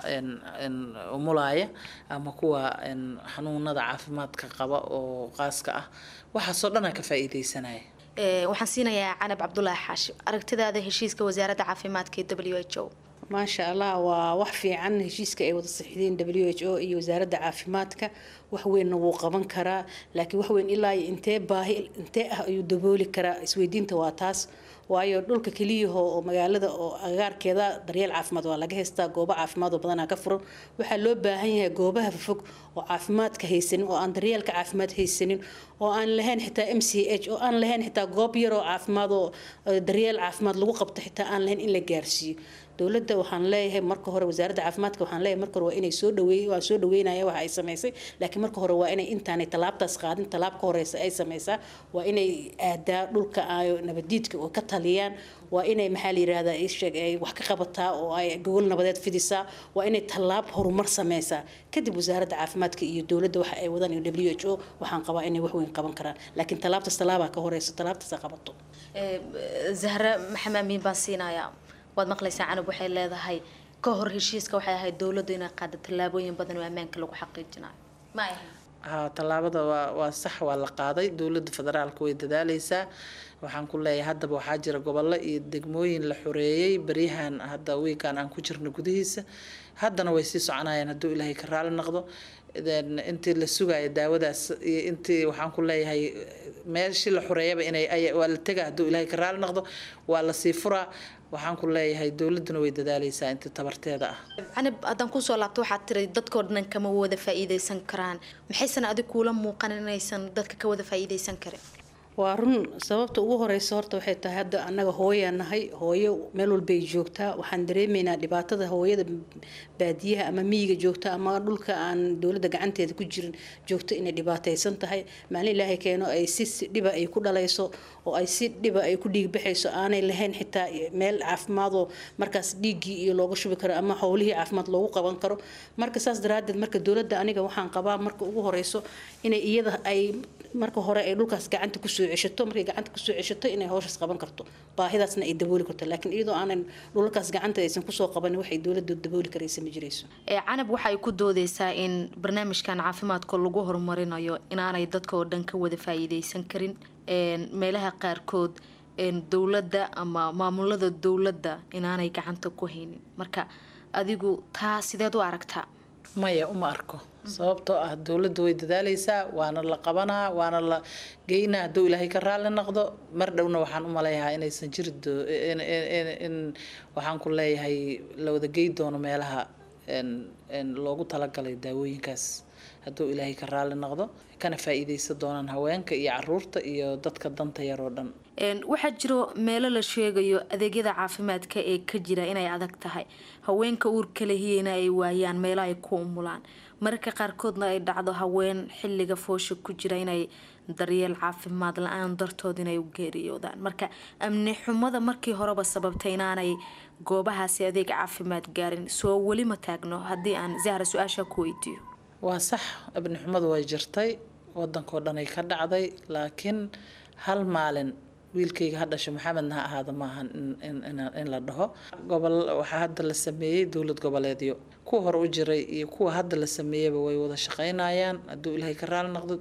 umulaaya ama kuwa xanuunada caafimaadka qaba oo qaaska ah waxaasoo dhan aa ka faa'iideysanaya waxaan siinayaa canab cabdulaahi xaashi aragtidaada heshiiska wasaaradda caafimaadka ee w h o maasha allah waa wax fiican heshiiska ay wada saxiideen w h o iyo wasaaradda caafimaadka wax weynna wuu qaban karaa laakiin wax weyn ilaa intee baahi intee ah ayuu dabooli karaa isweydiinta waa taas waayo dhulka keliyaho oo magaalada oo agagaarkeeda daryeel caafimaad waa laga haystaa goobo caafimaad oo badanaa ka furan waxaa loo baahan yahay goobaha fog oo caafimaadka haysanin oo aan daryeelka caafimaad haysanin oo aan lahayn xitaa m c h oo aan lahayn xitaa goob yar oo caafimaad oo daryeel caafimaad lagu qabto xitaa aan lahayn in la gaarsiiyo dowladda waxaan leeyahay marka hore wasaaradda caafimaadka waxaan leeyahay marka hore waa inay soo dhaweey waan soo dhaweynaya waxa ay samaysay laakiin marka hore waa inay intaanay tallaabtaas qaadin tallaab ka horeysa ay samaysaa waa inay aadaa dhulka ay nabadiidka oo ka taliyaan waa inay maxaa la yirahdaa isheeg ay wax ka qabataa oo ay gogol nabadeed fidisaa waa inay tallaab horumar sameysaa kadib wasaaradda caafimaadka iyo dowladda waxa ay wadaan iyo w h o waxaan qabaa inay wax weyn qaban karaan laakiin tallaabtaas tallaabaa ka horeysa tallaabtaas qabato zahra maxamed amiin baan siinayaa waad maqlaysaa canab waxay leedahay ka hor heshiiska waxay ahayd dowladdu inay qaada tallaabooyin badan oo ammaanka lagu xaqiijinayo ma ay haa tallaabada waa waa sax waa la qaaday dowladda federaalka way dadaaleysaa waxaan ku leeyahay haddaba waxaa jira gobollo iyo degmooyin la xoreeyey beryahan hadda wiikan aan ku jirno gudihiisa haddana way sii soconayaan hadduu ilaahay ka raali noqdo intii la sugayo daawadaas iyo intii waxaan ku leeyahay meeshii la xoreeyaba inay waa la tega hadduu ilaahay ka raali noqdo waa la sii furaa waxaan ku leeyahay dowladduna way dadaaleysaa intii tabarteeda ah canab haddaan kusoo laabto waxaad tiri dadkoo dhan kama wada faa'iidaysan karaan maxaysan adig kuula muuqan inaysan dadka ka wada faa'iidaysan karin waa run sababta ugu horeysa horta waxay tahay hadda annaga hooyaa nahay hooyo meel walbay joogtaa waxaan dareemaynaa dhibaatada hooyada baadiyaha ama miyiga joogta ama dhulka aan dowladda gacanteeda ku jirin joogto inay dhibaataysan tahay maalin ilaahay keeno ay si dhiba ay ku dhalayso oo ay si dhiba ay ku dhiigbaxayso aanay lahayn xitaa meel caafimaadoo markaas dhiiggii iyo looga shubi karo ama howlihii caafimaad loogu qaban karo marka saas daraadeed marka dowladda aniga waxaan qabaa marka ugu horeyso inay iyada ay marka hore ay dhulkaas gacanta kusoo ceshato markay gacanta kusoo ceshato inay howshaas qaban karto baahidaasna ay dabooli karto laakiin iyadoo aanan dhulalkaas gacanta aysan kusoo qabanin waxay dowladda dabooli karaysa ma jirayso canab waxay ku doodeysaa in barnaamijkan caafimaadka lagu horumarinayo inaanay dadka oo dhan ka wada faa'iideysan karin meelaha qaarkood dowladda ama maamulada dowladda inaanay gacanta ku haynin marka adigu taa sideed u aragtaa maya uma arko sababtoo ah dowladda way dadaaleysaa waana la qabanaa waana la geynaa hadduu ilaahay ka raali noqdo mar dhowna waxaan u maleeyahaa inaysan jiri in waxaan ku leeyahay la wada gey doono meelaha loogu talagalay daawooyinkaas hadduu ilaahay ka raali noqdo kana faa'iideysan doonaan haweenka iyo caruurta iyo dadka danta yar oo dhan waxaa jiro meelo la sheegayo adeegyada caafimaadka ee ka jira inay adag tahay haweenka uurka lehiyeyna ay waayaan meelo ay ku umulaan mararka qaarkoodna ay dhacdo haween xilliga foosha ku jira inay daryeel caafimaad la-aan dartood inay u geeriyoodaan marka amni xumada markii horeba sababtay inaanay goobahaasi adeeg caafimaad gaarin soo weli ma taagno haddii aan zahra su-aasha ku weydiiyo waa sax amni xumadu way jirtay wadankao dhanay ka dhacday laakiin hal maalin wiilkayga ha dhasho maxamedna ha ahaada maahan in la dhaho gobol waxaa hadda la sameeyey dowlad goboleedyo kuwa hore u jiray iyo kuwa hadda la sameeyaba way wada shaqeynayaan hadduu ilaahay ka raali noqdo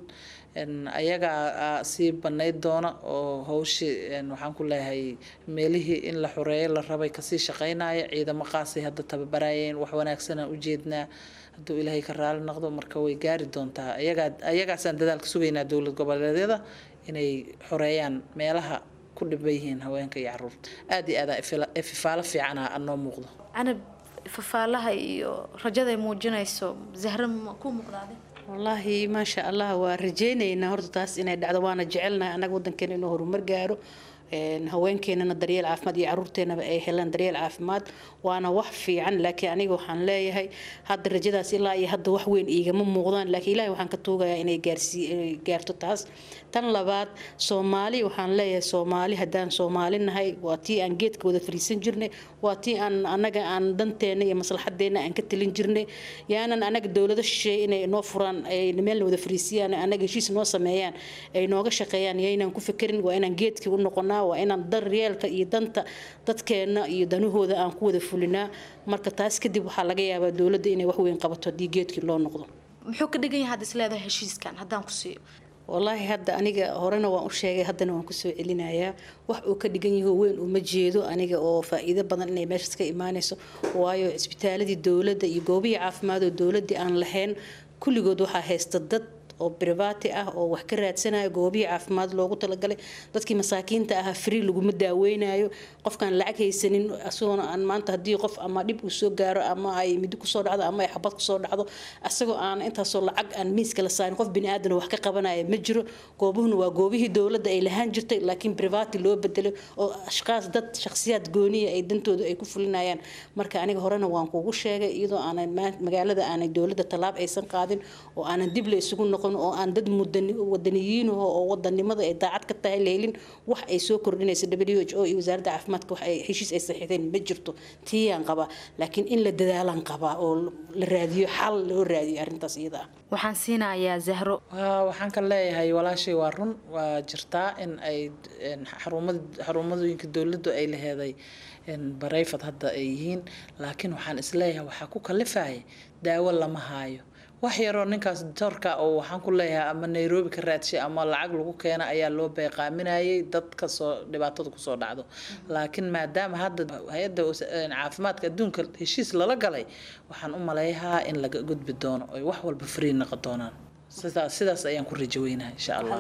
ayagaa sii banayd doona oo hawshii waxaan ku leeyahay meelihii in la xoreeyo la rabay kasii shaqeynaya ciidamo qaasay hadda tababarayeen wax wanaagsanaan ujeednaa hadduu ilaahay ka raali noqdo marka way gaari doontaa ayagaa ayagaasaan dadaalka sugaynaa dowlad goboleedyada inay xoreeyaan meelaha ku dhiban yihiin haweenka iyo caruurta aada iyo aada ififaalo fiicana anoo muuqdo canab fafaalaha iyo rajaday muujinayso zahra ma ku muuqdaade wallaahi maasha allah waa rajeynaynaa horta taas inay dhacdo waana jecelnahay annaga wadankeena inuu horumar gaaro haweenkeenana daryeel caafimaad iyo caruurteenaba ay helaan daryeel caafimaad waana wax fiican laakiin aniga waxaan leeyahay hadda rajadaas ilaa iyo hadda wax weyn iigama muuqdaan laakiin ilaahay waxaan ka tuugayaa inay gaarsii gaarto taas tan labaad soomaali waxaan leeyahay soomaali haddaan soomaali nahay waa tii aan geedka wada fariisan jirnay waa tii aan annaga aan danteena iyo maslaxadeena aan ka talin jirnay yaanan anaga dowlado shisheeye inay noo furaan ay meelna wada fariisiyaan anaga heshiis noo sameeyaan ay nooga shaqeeyaan yaynaan ku fekerin waa inaan geedkii u noqonaa waa inaan daryeelka iyo danta dadkeena iyo danahooda aan ku wada fulinaa marka taas kadib waxaa laga yaabaa dowladda inay wax weyn qabato haddii geedkii loo noqdo muxuu ka dhigan yahay had isleedahay heshiiskan haddaan ku siiyo wallaahi hadda aniga horena waan u sheegay haddana waan kusoo celinayaa wax uu ka dhigan yaho weyn uma jeedo aniga oo faa-iido badan inay meeshaas ka imaanayso waayo cisbitaaladii dowladda iyo goobihii caafimaad oo dowladdii aan lahayn kulligood waxaa haysta dad oo brivati ah oo wax ka raadsanaya goobihii caafimaad loogu talagalay dadkii masaakiinta ahaa free laguma daaweynayo qofkaan lacag haysanin isagoona aan maanta haddii qof ama dhib uu soo gaaro ama ay midi kusoo dhacdo ama ay xabad kusoo dhacdo isagoo aan intaasoo lacag aan miiska la saarin qof biniaadan wax ka qabanaya ma jiro goobuhuna waa goobihii dowladda ay lahaan jirtay laakiin brivati loo bedelay oo ashkaas dad shakhsiyaad gooniya ay dantooda ay ku fulinayaan marka aniga horena waan kuugu sheegay iyadoo aanay magaalada aanay dowladda tallaab aysan qaadin oo aanan dib la isugu noqon oo aan dad wadaniyiin oo wadanimada ay daacad ka tahay leelin wax ay soo kordhinaysa w h o iyo wasaaradda caafimaadka wax ay heshiis ay saxiixdeen ma jirto tiiyaan qabaa laakiin in la dadaalan qabaa oo la raadiyo xal loo raadiyo arrintaas iyada ah waxaan siinayaa zahro waxaan ka leeyahay walaashay waa run waa jirtaa in ay xarumadooyinka dowladdu ay laheeday barayfad hadda ay yihiin laakiin waxaan isleeyahay waxaa ku kalifaya daawo lama haayo wax yaroo ninkaas doorka oo waxaan ku leeyahay ama nairobi ka raadshay ama lacag lagu keena ayaa loo beeqaaminayay dadka soo dhibaatada kusoo dhacdo laakiin maadaama hadda hay-adda caafimaadka adduunka heshiis lala galay waxaan u maleeyahaa in laga gudbi doono oy wax walba free noqon doonaan sidaas sidaas ayaan ku rajo weynahay insha allah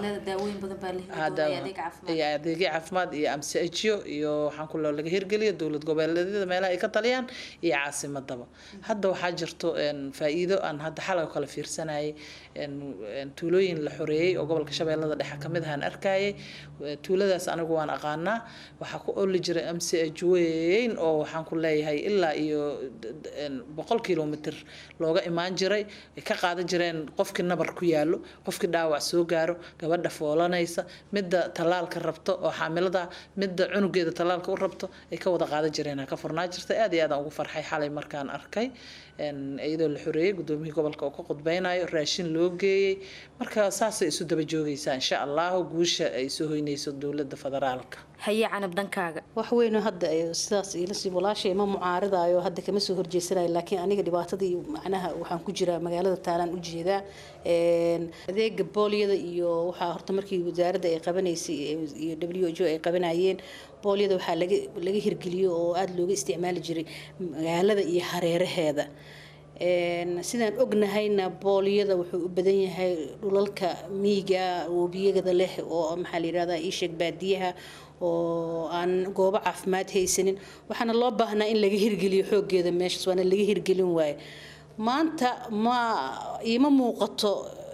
iyo adeegyo caafimaad iyo amsajyo iyo waxaan ku loo laga hirgeliyo dowlad goboleedyada meelaha ay ka taliyaan iyo caasimadaba hadda waxaa jirto faa-iido aan hadda xalay kala fiirsanayay tuulooyin la xoreeyey oo gobolka shabeellada dhexe kamid ahaan arkayay tuuladaas anigu waan aqaanaa waxaa ku oli jiray amsaj weyn oo waxaan ku leeyahay ilaa iyo boqol kilomitr looga imaan jiray ay ka qaadan jireen qofkii nabar ku yaalo qofkii dhaawac soo gaaro gabadha foolanaysa midda tallaalka rabto oo xaamilada midda cunugeeda tallaalka u rabto ay ka wada qaadan jireen ka furnaa jirta aad iyo aadaan ugu farxay xalay markaan arkay iyadoo la xoreeyey gudoomiyihii gobolka oo ka qudbeynayo raashin loo geeyey marka saasay isu daba joogaysaa insha allahu guusha ay soo hoynayso dowladda federaalka haye canab dhankaaga wax weynoo hadda sidaas ilasii walaashay ma mucaaridayo hadda kama soo horjeesanayo laakiin aniga dhibaatadii macnaha waxaan ku jiraa magaalada taalaan u jeedaa adeega booliyada iyo waxaa horta markii wasaaradda ay qabanaysay iyo w h o ay qabanayeen boolyada waxaa laga laga hirgeliyo oo aada looga isticmaali jiray magaalada iyo hareeraheeda sidaan ognahayna boolyada wuxuu u badan yahay dhulalka miiga webiyada leh oo maxaa la yirahdaa iisheeg baadiyaha oo aan goobo caafimaad haysanin waxaana loo baahnaa in laga hirgeliyo xoogeeda meeshaas waana laga hirgelin waaye maanta ma iima muuqato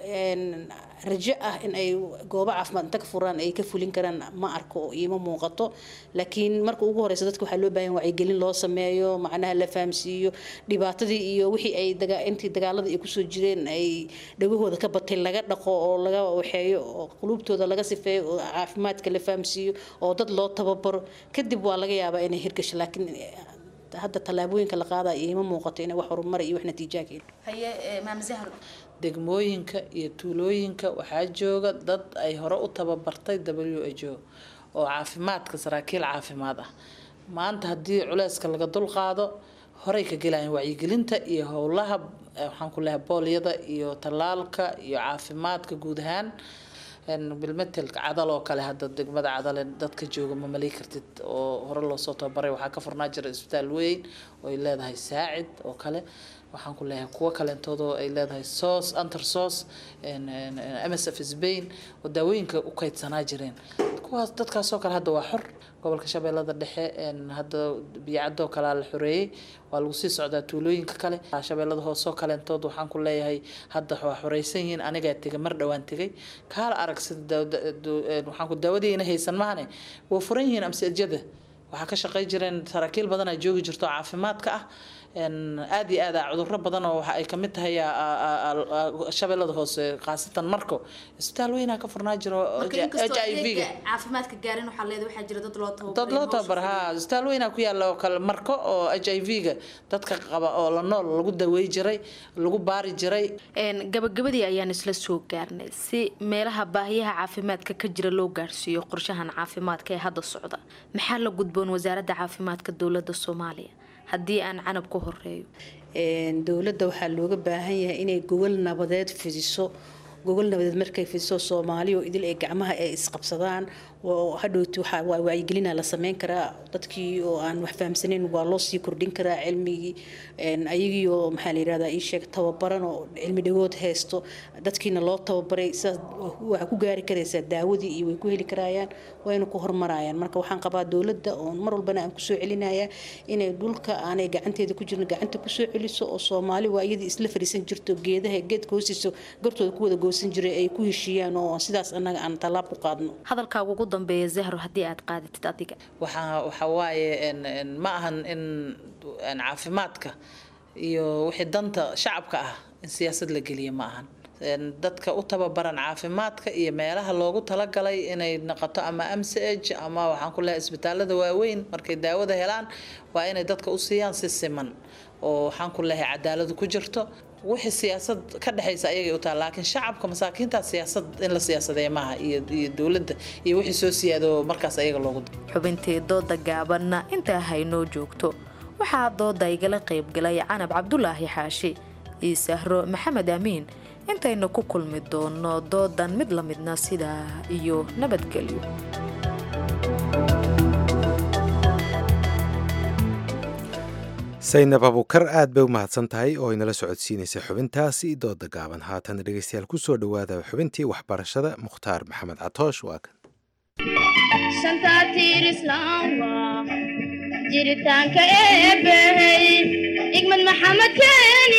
rajo ah in ay goobo caafimaad inta ka furaan ay ka fulin karaan ma arko oo iima muuqato laakiin marka ugu horeysa dadka waxaa loo baahan wacyigelin loo sameeyo macnaha la fahamsiiyo dhibaatadii iyo wixii ay intii dagaalada ay kusoo jireen ay dhagahooda ka batay laga dhaqo oo laga waxeeyo oo quluubtooda laga sifeeyo oo caafimaadka la fahamsiiyo oo dad loo tababaro kadib waa laga yaabaa inay hirgasho laakiin hadda tallaabooyinka la qaadaya iima muuqato inay wax horumar iyo wax natiijaa keeno haye maam zahro degmooyinka iyo tuulooyinka waxaa jooga dad ay hore u tababartay w h o oo caafimaadka saraakiil caafimaad ah maanta haddii culeyska laga dulqaado horey ka gelayan wacyigelinta iyo howlaha waxaan ku lehay boolyada iyo tallaalka iyo caafimaadka guud ahaan bilmetelka cadal oo kale hadda degmada cadale dadka jooga ma malay kartid oo hore loosoo tababaray waxaa ka furnaa jira isbitaal weyn oo ay leedahay saacid oo kale waxaan ku leeyahay kuwo kaleentoodoo ay leedahay soos anter soos msf spain oo daawooyinka u kaydsanaa jireen kuwaas dadkaasoo kale hadda waa xor gobolka shabeellada dhexe hadda biyacadoo kalea la xoreeyey waa lagu sii socdaa tuulooyinka kale shabeellada hoosoo kaleentood waxaan ku leeyahay hadda waa xoreysan yihiin anigaa tegay mar dhowaan tegay kaala arag sida waxaan ku daawadiina haysan mahane waa furan yihiin amsajada waxaa ka shaqey jireen saraakiil badan aa joogi jirto caafimaadka ah aada iyo aad cuduro badan oo waxa ay kamid tahay shabeellada hoose khaasatan marko isbitaal weynaa ka furnaa jiro h i v ga caafimaadka gaarin waxaa leedahay waxaa jira dad loo dad loo tababar ha isbitaal weynaa ku yaala oo kale marko oo h i v ga dadka qaba oo la nool lagu dawey jiray lagu baari jiray gabagabadii ayaan isla soo gaarnay si meelaha baahiyaha caafimaadka ka jira loo gaarsiiyo qorshahan caafimaadka ee hadda socda maxaa la gudboon wasaaradda caafimaadka dowladda soomaaliya haddii aan canab ku horeeyo dowladda waxaa looga baahan yahay inay gogol nabadeed fidiso gogol nabadeed markay fidiso soomaaliya oo idil ee gacmaha ay isqabsadaan hadhowti waa wacyigelina la sameyn karaa dadkii oo aan wax fahamsanayn waa loo sii kordhin karaa cilmigii ayagii oo maxaa la yirahdaa ii sheeg tababaran oo cilmi dhagood haysto dadkiina loo tababaray sidaas waxaa ku gaari karaysaa daawadii iyo way ku heli karayaan wayna ku hormarayaan marka waxaan qabaa dowladda oo mar walbana aan kusoo celinaya inay dhulka aanay gacanteeda ku jirin gacanta kusoo celiso oo soomaali waa iyadii isla fariisan jirto geedaha geedka hoostiisa gartooda ku wada goosan jiray ay ku heshiiyaan oo sidaas annaga aan tallaab ku qaadno hadalkaaga ugu dambeeya zahro haddii aad qaadatid adiga waxaa waxa waaye ma ahan in caafimaadka iyo wixii danta shacabka ah in siyaasad la geliya ma ahan dadka u tababaran caafimaadka iyo meelaha loogu talagalay inay noqoto ama mch ama waxaan ku lehay isbitaalada waaweyn markay daawada helaan waa inay dadka u siiyaan si siman oo waxaan ku lehay cadaaladu ku jirto wixii siyaasad ka dhexaysa ayagay u tahay laakiin shacabka masaakiinta siyaasad in la siyaasadeeya maaha iyo iyo dowladda iyo wixii soo siyaado markaas ayaga loogu xubintii dooda gaabanna intaa haynoo joogto waxaa dooda igala qaybgalay canab cabdulaahi xaashi iyo sahro maxamed amiin intaynu ku kulmi doono doodan mid la midna sidaa iyo nabadgelyo saynab abukar aad bay u mahadsan tahay oo inala socodsiinaysay xubintaasi dooda gaaban haatan dhegeystayaal kusoo dhowaada xubintii waxbarashada mukhtaar maxamed catoosh waa kan jiritaanka eebbahey igmad maxamed keeni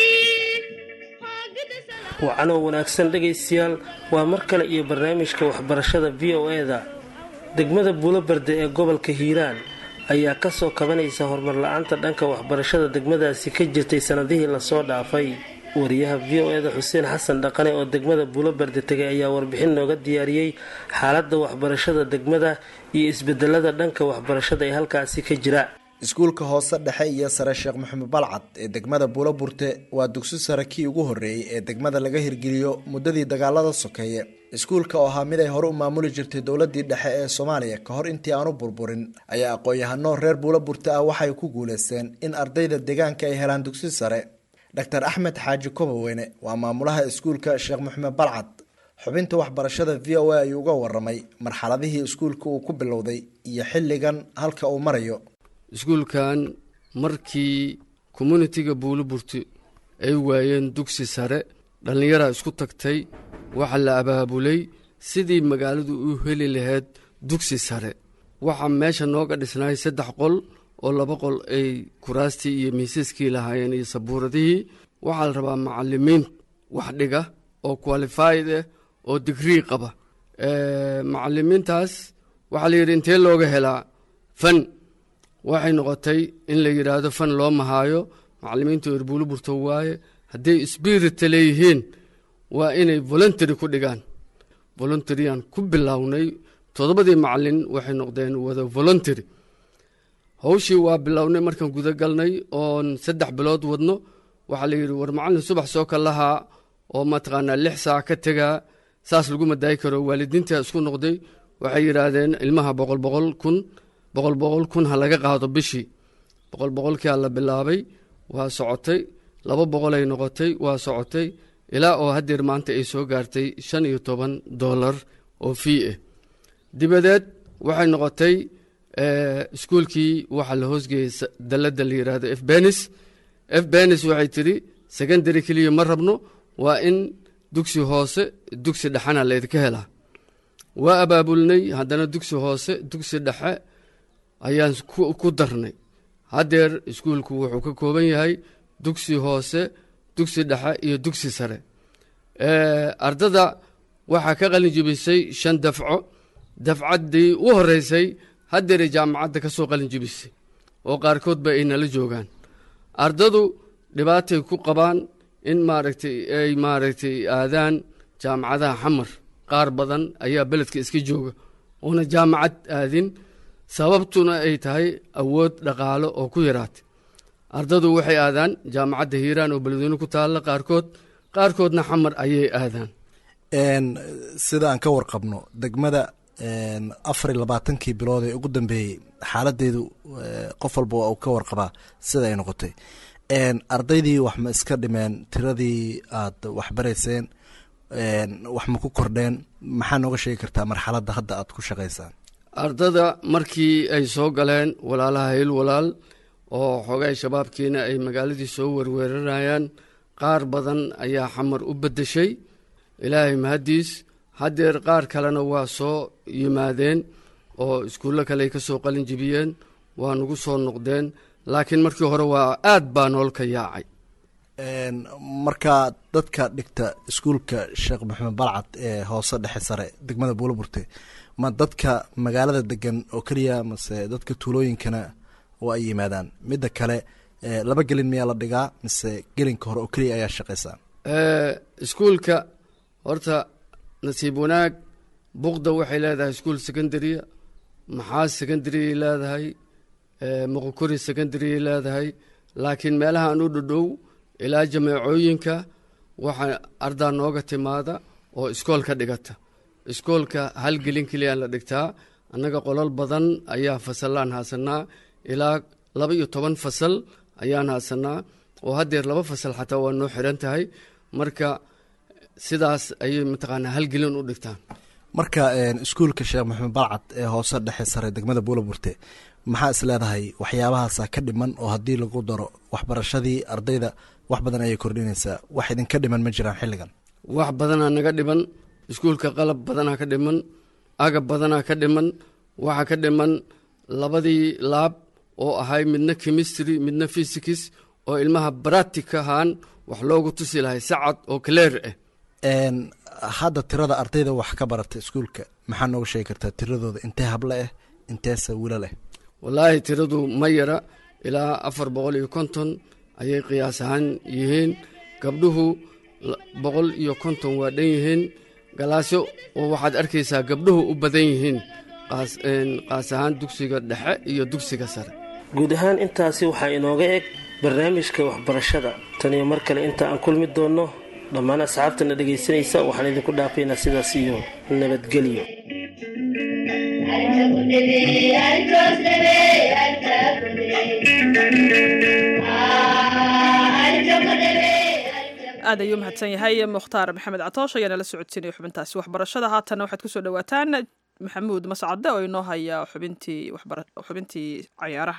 wacanoo wanaagsan dhegaystayaal waa mar kale iyo barnaamijka waxbarashada v o e-da degmada buulobarde ee gobolka hiiraan ayaa kasoo kabanaysa horumar la-aanta dhanka waxbarashada degmadaasi ka jirtay sanadihii lasoo dhaafay wariyaha v o e-da xuseen xasan dhaqane oo degmada buulobarde tegay ayaa warbixin nooga diyaariyey xaaladda waxbarashada degmada iyo isbedelada dhanka waxbarashada ee halkaasi ka jira iskuulka hoose dhexe iyo sare sheekh maxamed balcad ee degmada buuloburte waa dugsi sare kii ugu horreeyey ee degmada laga hirgeliyo muddadii dagaalada sokeeye iskuulka oo ahaa mid ay hore u maamuli jirtay dowladii dhexe ee soomaaliya ka hor intii aanu burburin ayaa aqoon-yahano reer buuloburte ah waxay ku guuleysteen in ardayda deegaanka ay helaan dugsi sare dr axmed xaaji kobaweyne waa maamulaha iskuulka sheekh maxamed balcad xubinta waxbarashada v o a ayuu uga waramay marxaladihii iskuulka uu ku bilowday iyo xilligan halka uu marayo iskuulkan markii communitiga buuliburti ay waayeen dugsi sare dhallinyaraa isku tagtay waxaa la abaabulay sidii magaaladu u heli lahayd dugsi sare waxaa meesha nooga dhisnaay saddex qol oo laba qol ay kuraastii iyo miisaskii lahaayeen iyo sabuuradihii waxaa la rabaa macalimiin wax dhiga oo qualified ah oo digrii qaba macalimiintaas waxaa la yidhi intee looga helaa fan waxay noqotay in la yidhaahdo fan loo mahaayo macalimiintu erbuuliburto waaye hadday sbirita leeyihiin waa inay voluntary ku dhigaan voluntaryan ku bilownay toddobadii macalin waxay noqdeen wada voluntary hawshii waa bilownay markaan guda galnay oon saddex bilood wadno waxaa la yidhi war macalin subax soo kalahaa oo mataqaanaa lix saac ka tegaa saas lagu madaayi karo waalidiintaa isku noqday waxay yidhaahdeen ilmaha boqol boqol kun boqol boqol kun ha laga qaado bishii boqol boqolkia la bilaabay waa socotay laba boqolay noqotay waa socotay ilaa oo haddeer maanta ay soo gaartay shan iyo toban dollar oo fii ah dibadeed waxay noqotay iskuulkii waxaa la hoosgeeyey dalladda la yidhaahdo f benis f benis waxay tidhi secondary keliya ma rabno waa in dugsi hoose dugsi dhexena laydinka helaa waa abaabulnay haddana dugsi hoose dugsi dhexe ayaan ku darnay haddeer iskuulku wuxuu ka kooban yahay dugsi hoose dugsi dhexe iyo dugsi sare ardada waxaa ka qalin jibisay shan dafco dafcaddii u horeysay haddeeray jaamacadda ka soo qalin jibisay oo qaarkoodba ay nala joogaan ardadu dhibaatay ku qabaan in maaragtay ay maaragtay aadaan jaamacadaha xamar qaar badan ayaa beledka iska jooga oona jaamacad aadin sababtuna ay tahay awood dhaqaalo oo ku yaraatay ardadu waxay aadaan jaamacadda hiiraan oo beledweyne ku taalla qaarkood qaarkoodna xamar ayay aadaan sida aan ka warqabno degmada afar iyo labaatankii bilood ee ugu dambeeyey xaaladeedu qof walba waa uu ka warqabaa sida ay noqotay ardaydii wax ma iska dhimeen tiradii aad waxbarayseen wax ma ku kordheen maxaa nooga sheegi kartaa marxaladda hadda aad ku shaqaysaan ardada markii ay soo galeen walaalaha hil walaal oo xoogay shabaabkiina ay magaaladii soo werweeranayaan qaar badan ayaa xamar u beddeshay ilaahay mahaddiis haddeer qaar kalena waa soo yimaadeen oo iskuullo kale ay ka soo qalin jibiyeen waa nagu soo noqdeen laakiin markii hore waa aad baa noolka yaacay markaa dadka dhigta iskuulka sheekh maxamed balcad ee hoose dhexe sare degmada buulaburte ma dadka magaalada degan oo keliya mase dadka tuulooyinkana oo ay yimaadaan midda kale laba gelin miyaa la dhigaa mise gelinka hore oo keliya ayaa shaqaysaa iskuulka horta nasiib wanaag buqda waxay leedahay iskuul secondarya maxaas secondaryay leedahay muqokori secondaryay leedahay laakiin meelaha aan u dhadhow ilaa jameecooyinka waxaa ardaa nooga timaada oo iskoolka dhigata iskoolka hal gelin keliyaa la dhigtaa annaga qolal badan ayaa fasallaan haasanaa ilaa laba iyo toban fasal ayaan haasanaa oo haddeer laba fasal xataa waa noo xiran tahay marka sidaas ayay mataqaanaa halgelin u dhigtaan marka iskuulka sheekh maxamed balcad ee hoose dhexe sare degmada buulaburte maxaa is leedahay waxyaabahaasa ka dhiman oo haddii lagu daro waxbarashadii ardayda wax badan ayay kordhinaysaa wax idinka dhiman ma jiraan xilligan wax badanaa naga dhiman iskuulka qalab badanaa ka dhiman agab badanaa ka dhiman waxaa ka dhiman labadii laab oo ahay midna chemistry midna physics oo ilmaha bratic ahaan wax loogu tusi lahay sacad oo cleer ah hadda tirada ardayda wax ka barata iskuulka maxaa nooga sheegi kartaa tiradooda intee hable ah inteese wila leh wallaahi tiradu ma yara ilaa afar boqol iyo konton ayay qiyaas ahaan yihiin gabdhuhu boqol iyo konton waa dhan yihiin galaasyo oo waxaad arkaysaa gabdhuhu u badan yihiin qaas ahaan dugsiga dhexe iyo dugsiga sare guud ahaan intaasi waxaa inooga eg barnaamijka waxbarashada taniyo mar kale inta aan kulmi doonno dhammaan asxaabtana dhegaysanaysa waxaan idinku dhaafaynaa sidaas iyo nabadgelyo aad ayuu mahadsan yahay mukhtaar maxamed catoosh ayaa nala socodsiinaya xubintaasi waxbarashada haatanna waxaad kusoo dhawaataan maxamuud mascade oo inoo haya xubintii xubintii cayaaraha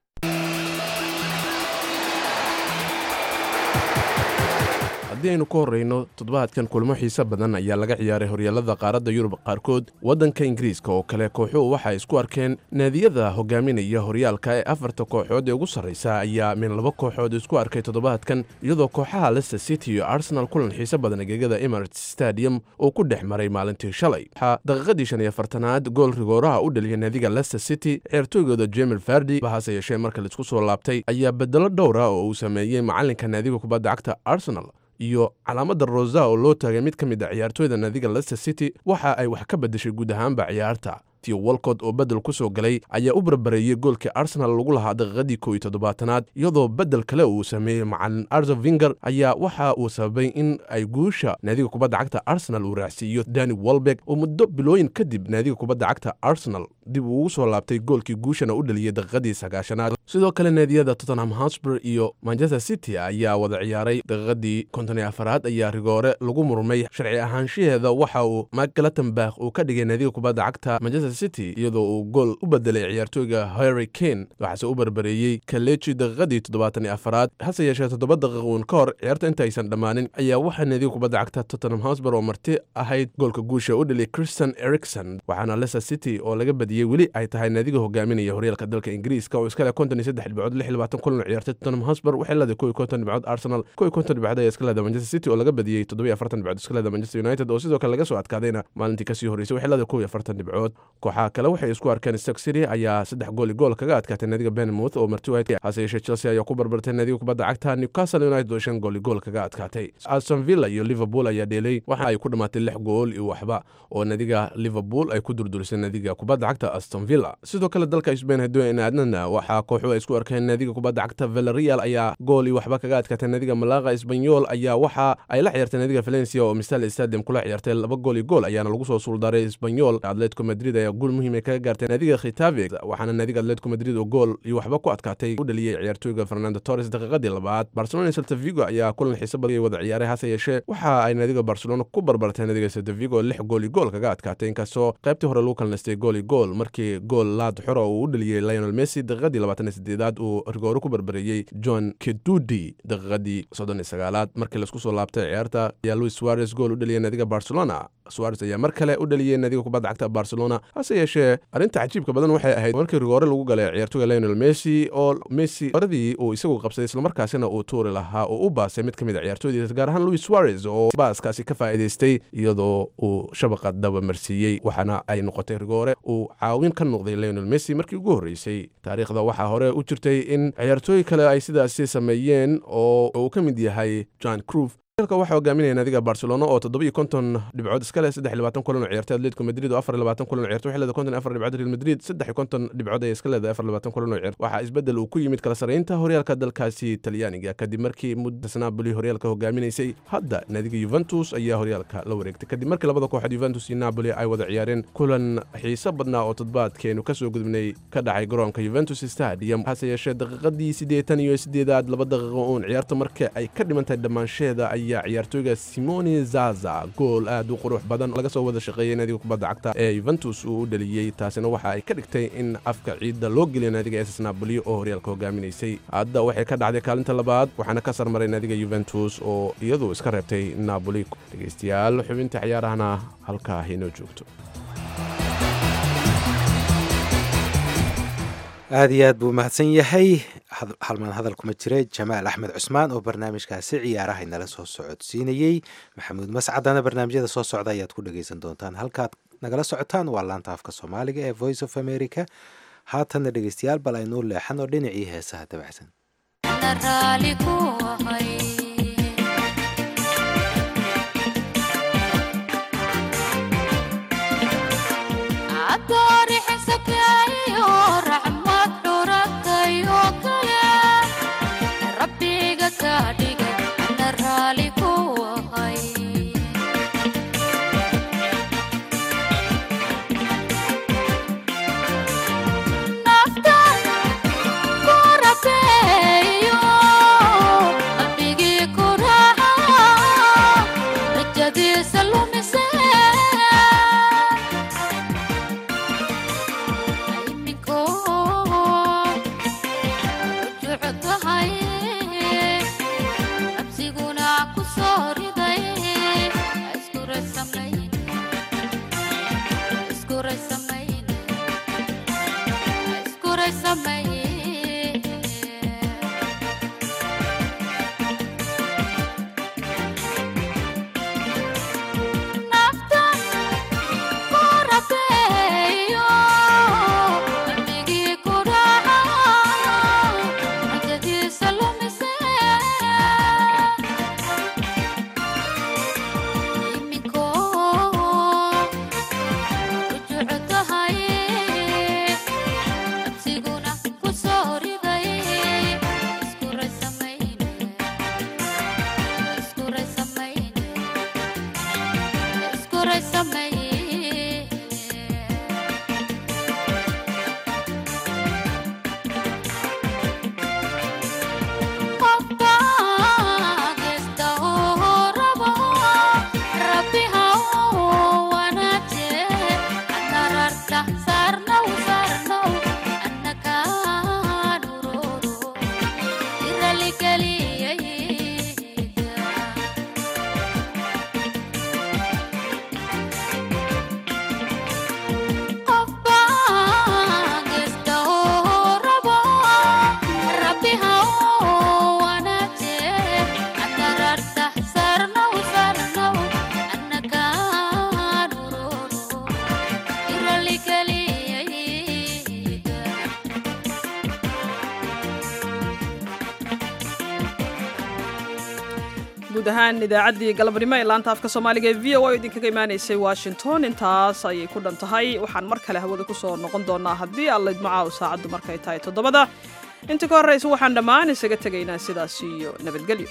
haddii aynu ku horreyno toddobaadkan kulmo xiise badan ayaa laga ciyaaray horyaalada qaaradda yurub qaarkood waddanka ingiriiska oo kale kooxuhu waxay isku arkeen naadiyada hogaaminaya horyaalka ee afarta kooxood ee ugu sarraysa ayaa min laba kooxood isku arkay toddobaadkan iyadoo kooxaha lester city iyo arsenal kulan xiise badan gegada emirates stadium uu ku dhex maray maalintii shalay waxaa daqiiqadii shan iyo afartanaad gool rigooraha u dhaliya naadiga lester city ciyaartooygooda jemil fardi bahase yeeshee marka laisku soo laabtay ayaa bedelo dhowra oo uu sameeyey macalinka naadiga kubadda cagta arsenal iyo calaamadda rosa oo loo taagay mid ka mid a ciyaartooyda naadiga lester city waxa ay wax ka beddeshay guud ahaanba ciyaarta tio walcott oo beddel ku soo galay ayaa u barbareeyey goolkii arsenal lagu lahaa daqiiqadii kow iyo toddobaatanaad iyadoo beddel kale uu sameeyey macalin arzo vinger ayaa waxa uu sababay in ay guusha naadiga kubadda cagta arsenal uu raacsiiyo dani walbeg oo muddo bilooyin kadib naadiga kubadda cagta arsenal dib uu ugu soo laabtay goolkii guushana u dhaliyey daqiiqadii sagaashanaad sidoo kale naadiyada tottenham hotspur iyo manchester city ayaa wada ciyaaray daqiiqadii konton iyo afaraad ayaa rigoore lagu murmay sharci ahaanshaheeda waxa uu mark galatenbach uu ka dhigay naadiga kubadda cagta manchester city iyadoo uu gool u bedelay ciyaartooyga harry kane waxaase u barbareeyey kaleji daqiiqadii toddobaatan iyo afaraad hase yeeshee toddoba daqiiquun ka hor ciyaarta intaysan dhammaanin ayaa waxaa naadiga kubadda cagta tottenham hotspur oo marti ahayd goolka guusha u dhaliyay christian ericson waxaana leicester city oo laga badiyey weli ay tahay naadiga hogaaminaya horyaalka dalka ingiriiska oo iskale konton iyo saddex dhibcood lix iyo labaatan kulan ciyaartay tottenham hotspur waxay leedahay kow iyo konton dhibcood arsenal kow iyo konton dhibcood ayaa iska leedahay manchester city oo laga badiyey toddoba iyo afartan dhibcood iska leedahay manchester united oo sidoo kale laga soo adkaadayna maalintii kasii horreysay waxay leedahay kow iyo afartan dhibcood kooxaha kale waxay isku arkeen stock city ayaa saddex gool iyo gool kaga adkaatay naadiga benmouth oo marti wayd hase yeeshee chelsea ayaa ku barbartay naadiga kubadda cagta newcastle united oo shan gool iyo gool kaga adkaatay aston villa iyo liverpool ayaa dheelay waxa ay ku dhammaatay lix gool iyo waxba oo naadiga liverpool ay ku durdurisay naadiga kubadda cagta aston villa sidoo kale dalka spain haddooyn aadnana waxaa kooxu ay isku arkeen naadiga kubadda cagta villarreal ayaa gool iyo waxba kaga adkaatay naadiga malaga esbanyol ayaa waxa ay la ciyaartay naadiga valencia oo mistal stadium kula ciyaartay laba gool iyo gool ayaana lagu soo suuldaray esbanyol atletico madrid ayaa guul muhiim ay kaga gaartay naadiga khitabe waxaana naadiga atletico madrid oo gool iyo waxba ku adkaatay u dhaliyey ciyaartooyga fernando torres daqiiqadii labaad barcelona iyo celta vigo ayaa kulan xiise badan wada ciyaaray hase yeeshee waxa ay naadiga barcelona ku barbartay naadiga celta vigo lix gool iyo gool kaga adkaatay inkastoo qaybtii hore lagu kalnaystay gool iyo gool markii gool laad xora uu u dhaliyey lionel messi daqiiqadii labaatan iyo sideedaad uu rigooro ku barbareeyey john kedudi daqiiqadii soddon iyo sagaalaad markii laisku soo laabtay ciyaarta ayaa luis suarez gool u dhaliyey naadiga barcelona suarez ayaa mar kale u dhaliyey naadiga kubadda cagta barcelona hase yeeshee arrinta cajiibka badan waxay ahayd markii rigoore lagu galay ciyaartooyga lionel messi oo messi horadii uu isagu qabsaday islamarkaasina uu tuuri lahaa oo u baasay mid ka mid a ciyaartooydiisa gaar ahaan luis suarez oo baaskaasi ka faa'iidaystay iyadoo uu shabaqa dabamarsiiyey waxaana ay noqotay rigoore uu caawin ka noqday lionel messi markii ugu horreysay taariikhda waxaa hore u jirtay in ciyaartooy kale ay sidaasi sameeyeen oo uu ka mid yahay john cruf horyaalka waxaa hogaaminaya naadiga barcelona oo toddoba iyo konton dhibcood iska leh saddex iyo labaatan kulan oo ciyaartay atletico madrid oo afar iyo labaatan kulan oo ciyaartay waxay leedahay konton iyo afar dhibcood real madrid saddex iyo konton dhibcood ayay iska leedahay afar iyo labaatan kulan oo ciyaartay waxaa isbeddel uu ku yimid kala sarreynta horyaalka dalkaasi talyaaniga kadib markii muddas napoli horyaalka hogaaminaysay hadda naadiga yuventus ayaa horyaalka la wareegtay kadib markii labada kooxood yuventus iyo napoli ay wada ciyaareen kulan xiiso badnaa oo toddobaadkeenu kasoo gudubnay ka dhacay garoonka yuventus stadium hase yeeshee daqiiqadii siddeetan iyo siddeedaad laba daqiiqo uun ciyaarta marka ay ka dhimantahay dhammaansheeda ayaa ciyaartooyga simoni zaza gool aad u qurux badan laga soo wada shaqeeyay naadiga kubadda cagta ee yuventus uu u dhaliyey taasina waxa ay ka dhigtay in afka ciidda loo geliyo naadiga ss napoli oo horyaalka hogaaminaysay hadda waxay ka dhacday kaalinta labaad waxaana ka sarmaray naadiga yuventus oo iyadu iska reebtay napoli dhegeystayaal xubinta ciyaarahana halkaa inoo joogto aada iyo aad buu mahadsan yahay halmaan hadal kuma jiray jamaal axmed cusmaan oo barnaamijkaasi ciyaaraha inala soo socodsiinayey maxamuud mascadana barnaamijyada soo socda ayaad ku dhegeysan doontaan halkaad nagala socotaan waa laanta afka soomaaliga ee voice of america haatanna dhegeystayaal bal aynuu leexan oo dhinacii heesaha dabacsan guud ahaan idaacaddii galabnimo ee laanta afka soomaaliga ee v o a idinkaga imaanaysay washington intaas ayay ku dhan tahay waxaan mar kale hawada ku soo noqon doonaa haddii allayd macaaw saacaddu markay tahay toddobada inta ka horraysa waxaan dhammaan isaga tegaynaa sidaas iyo nabadgelyo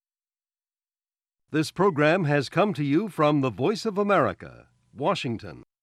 This program has come to you from the Voice of America, Washington.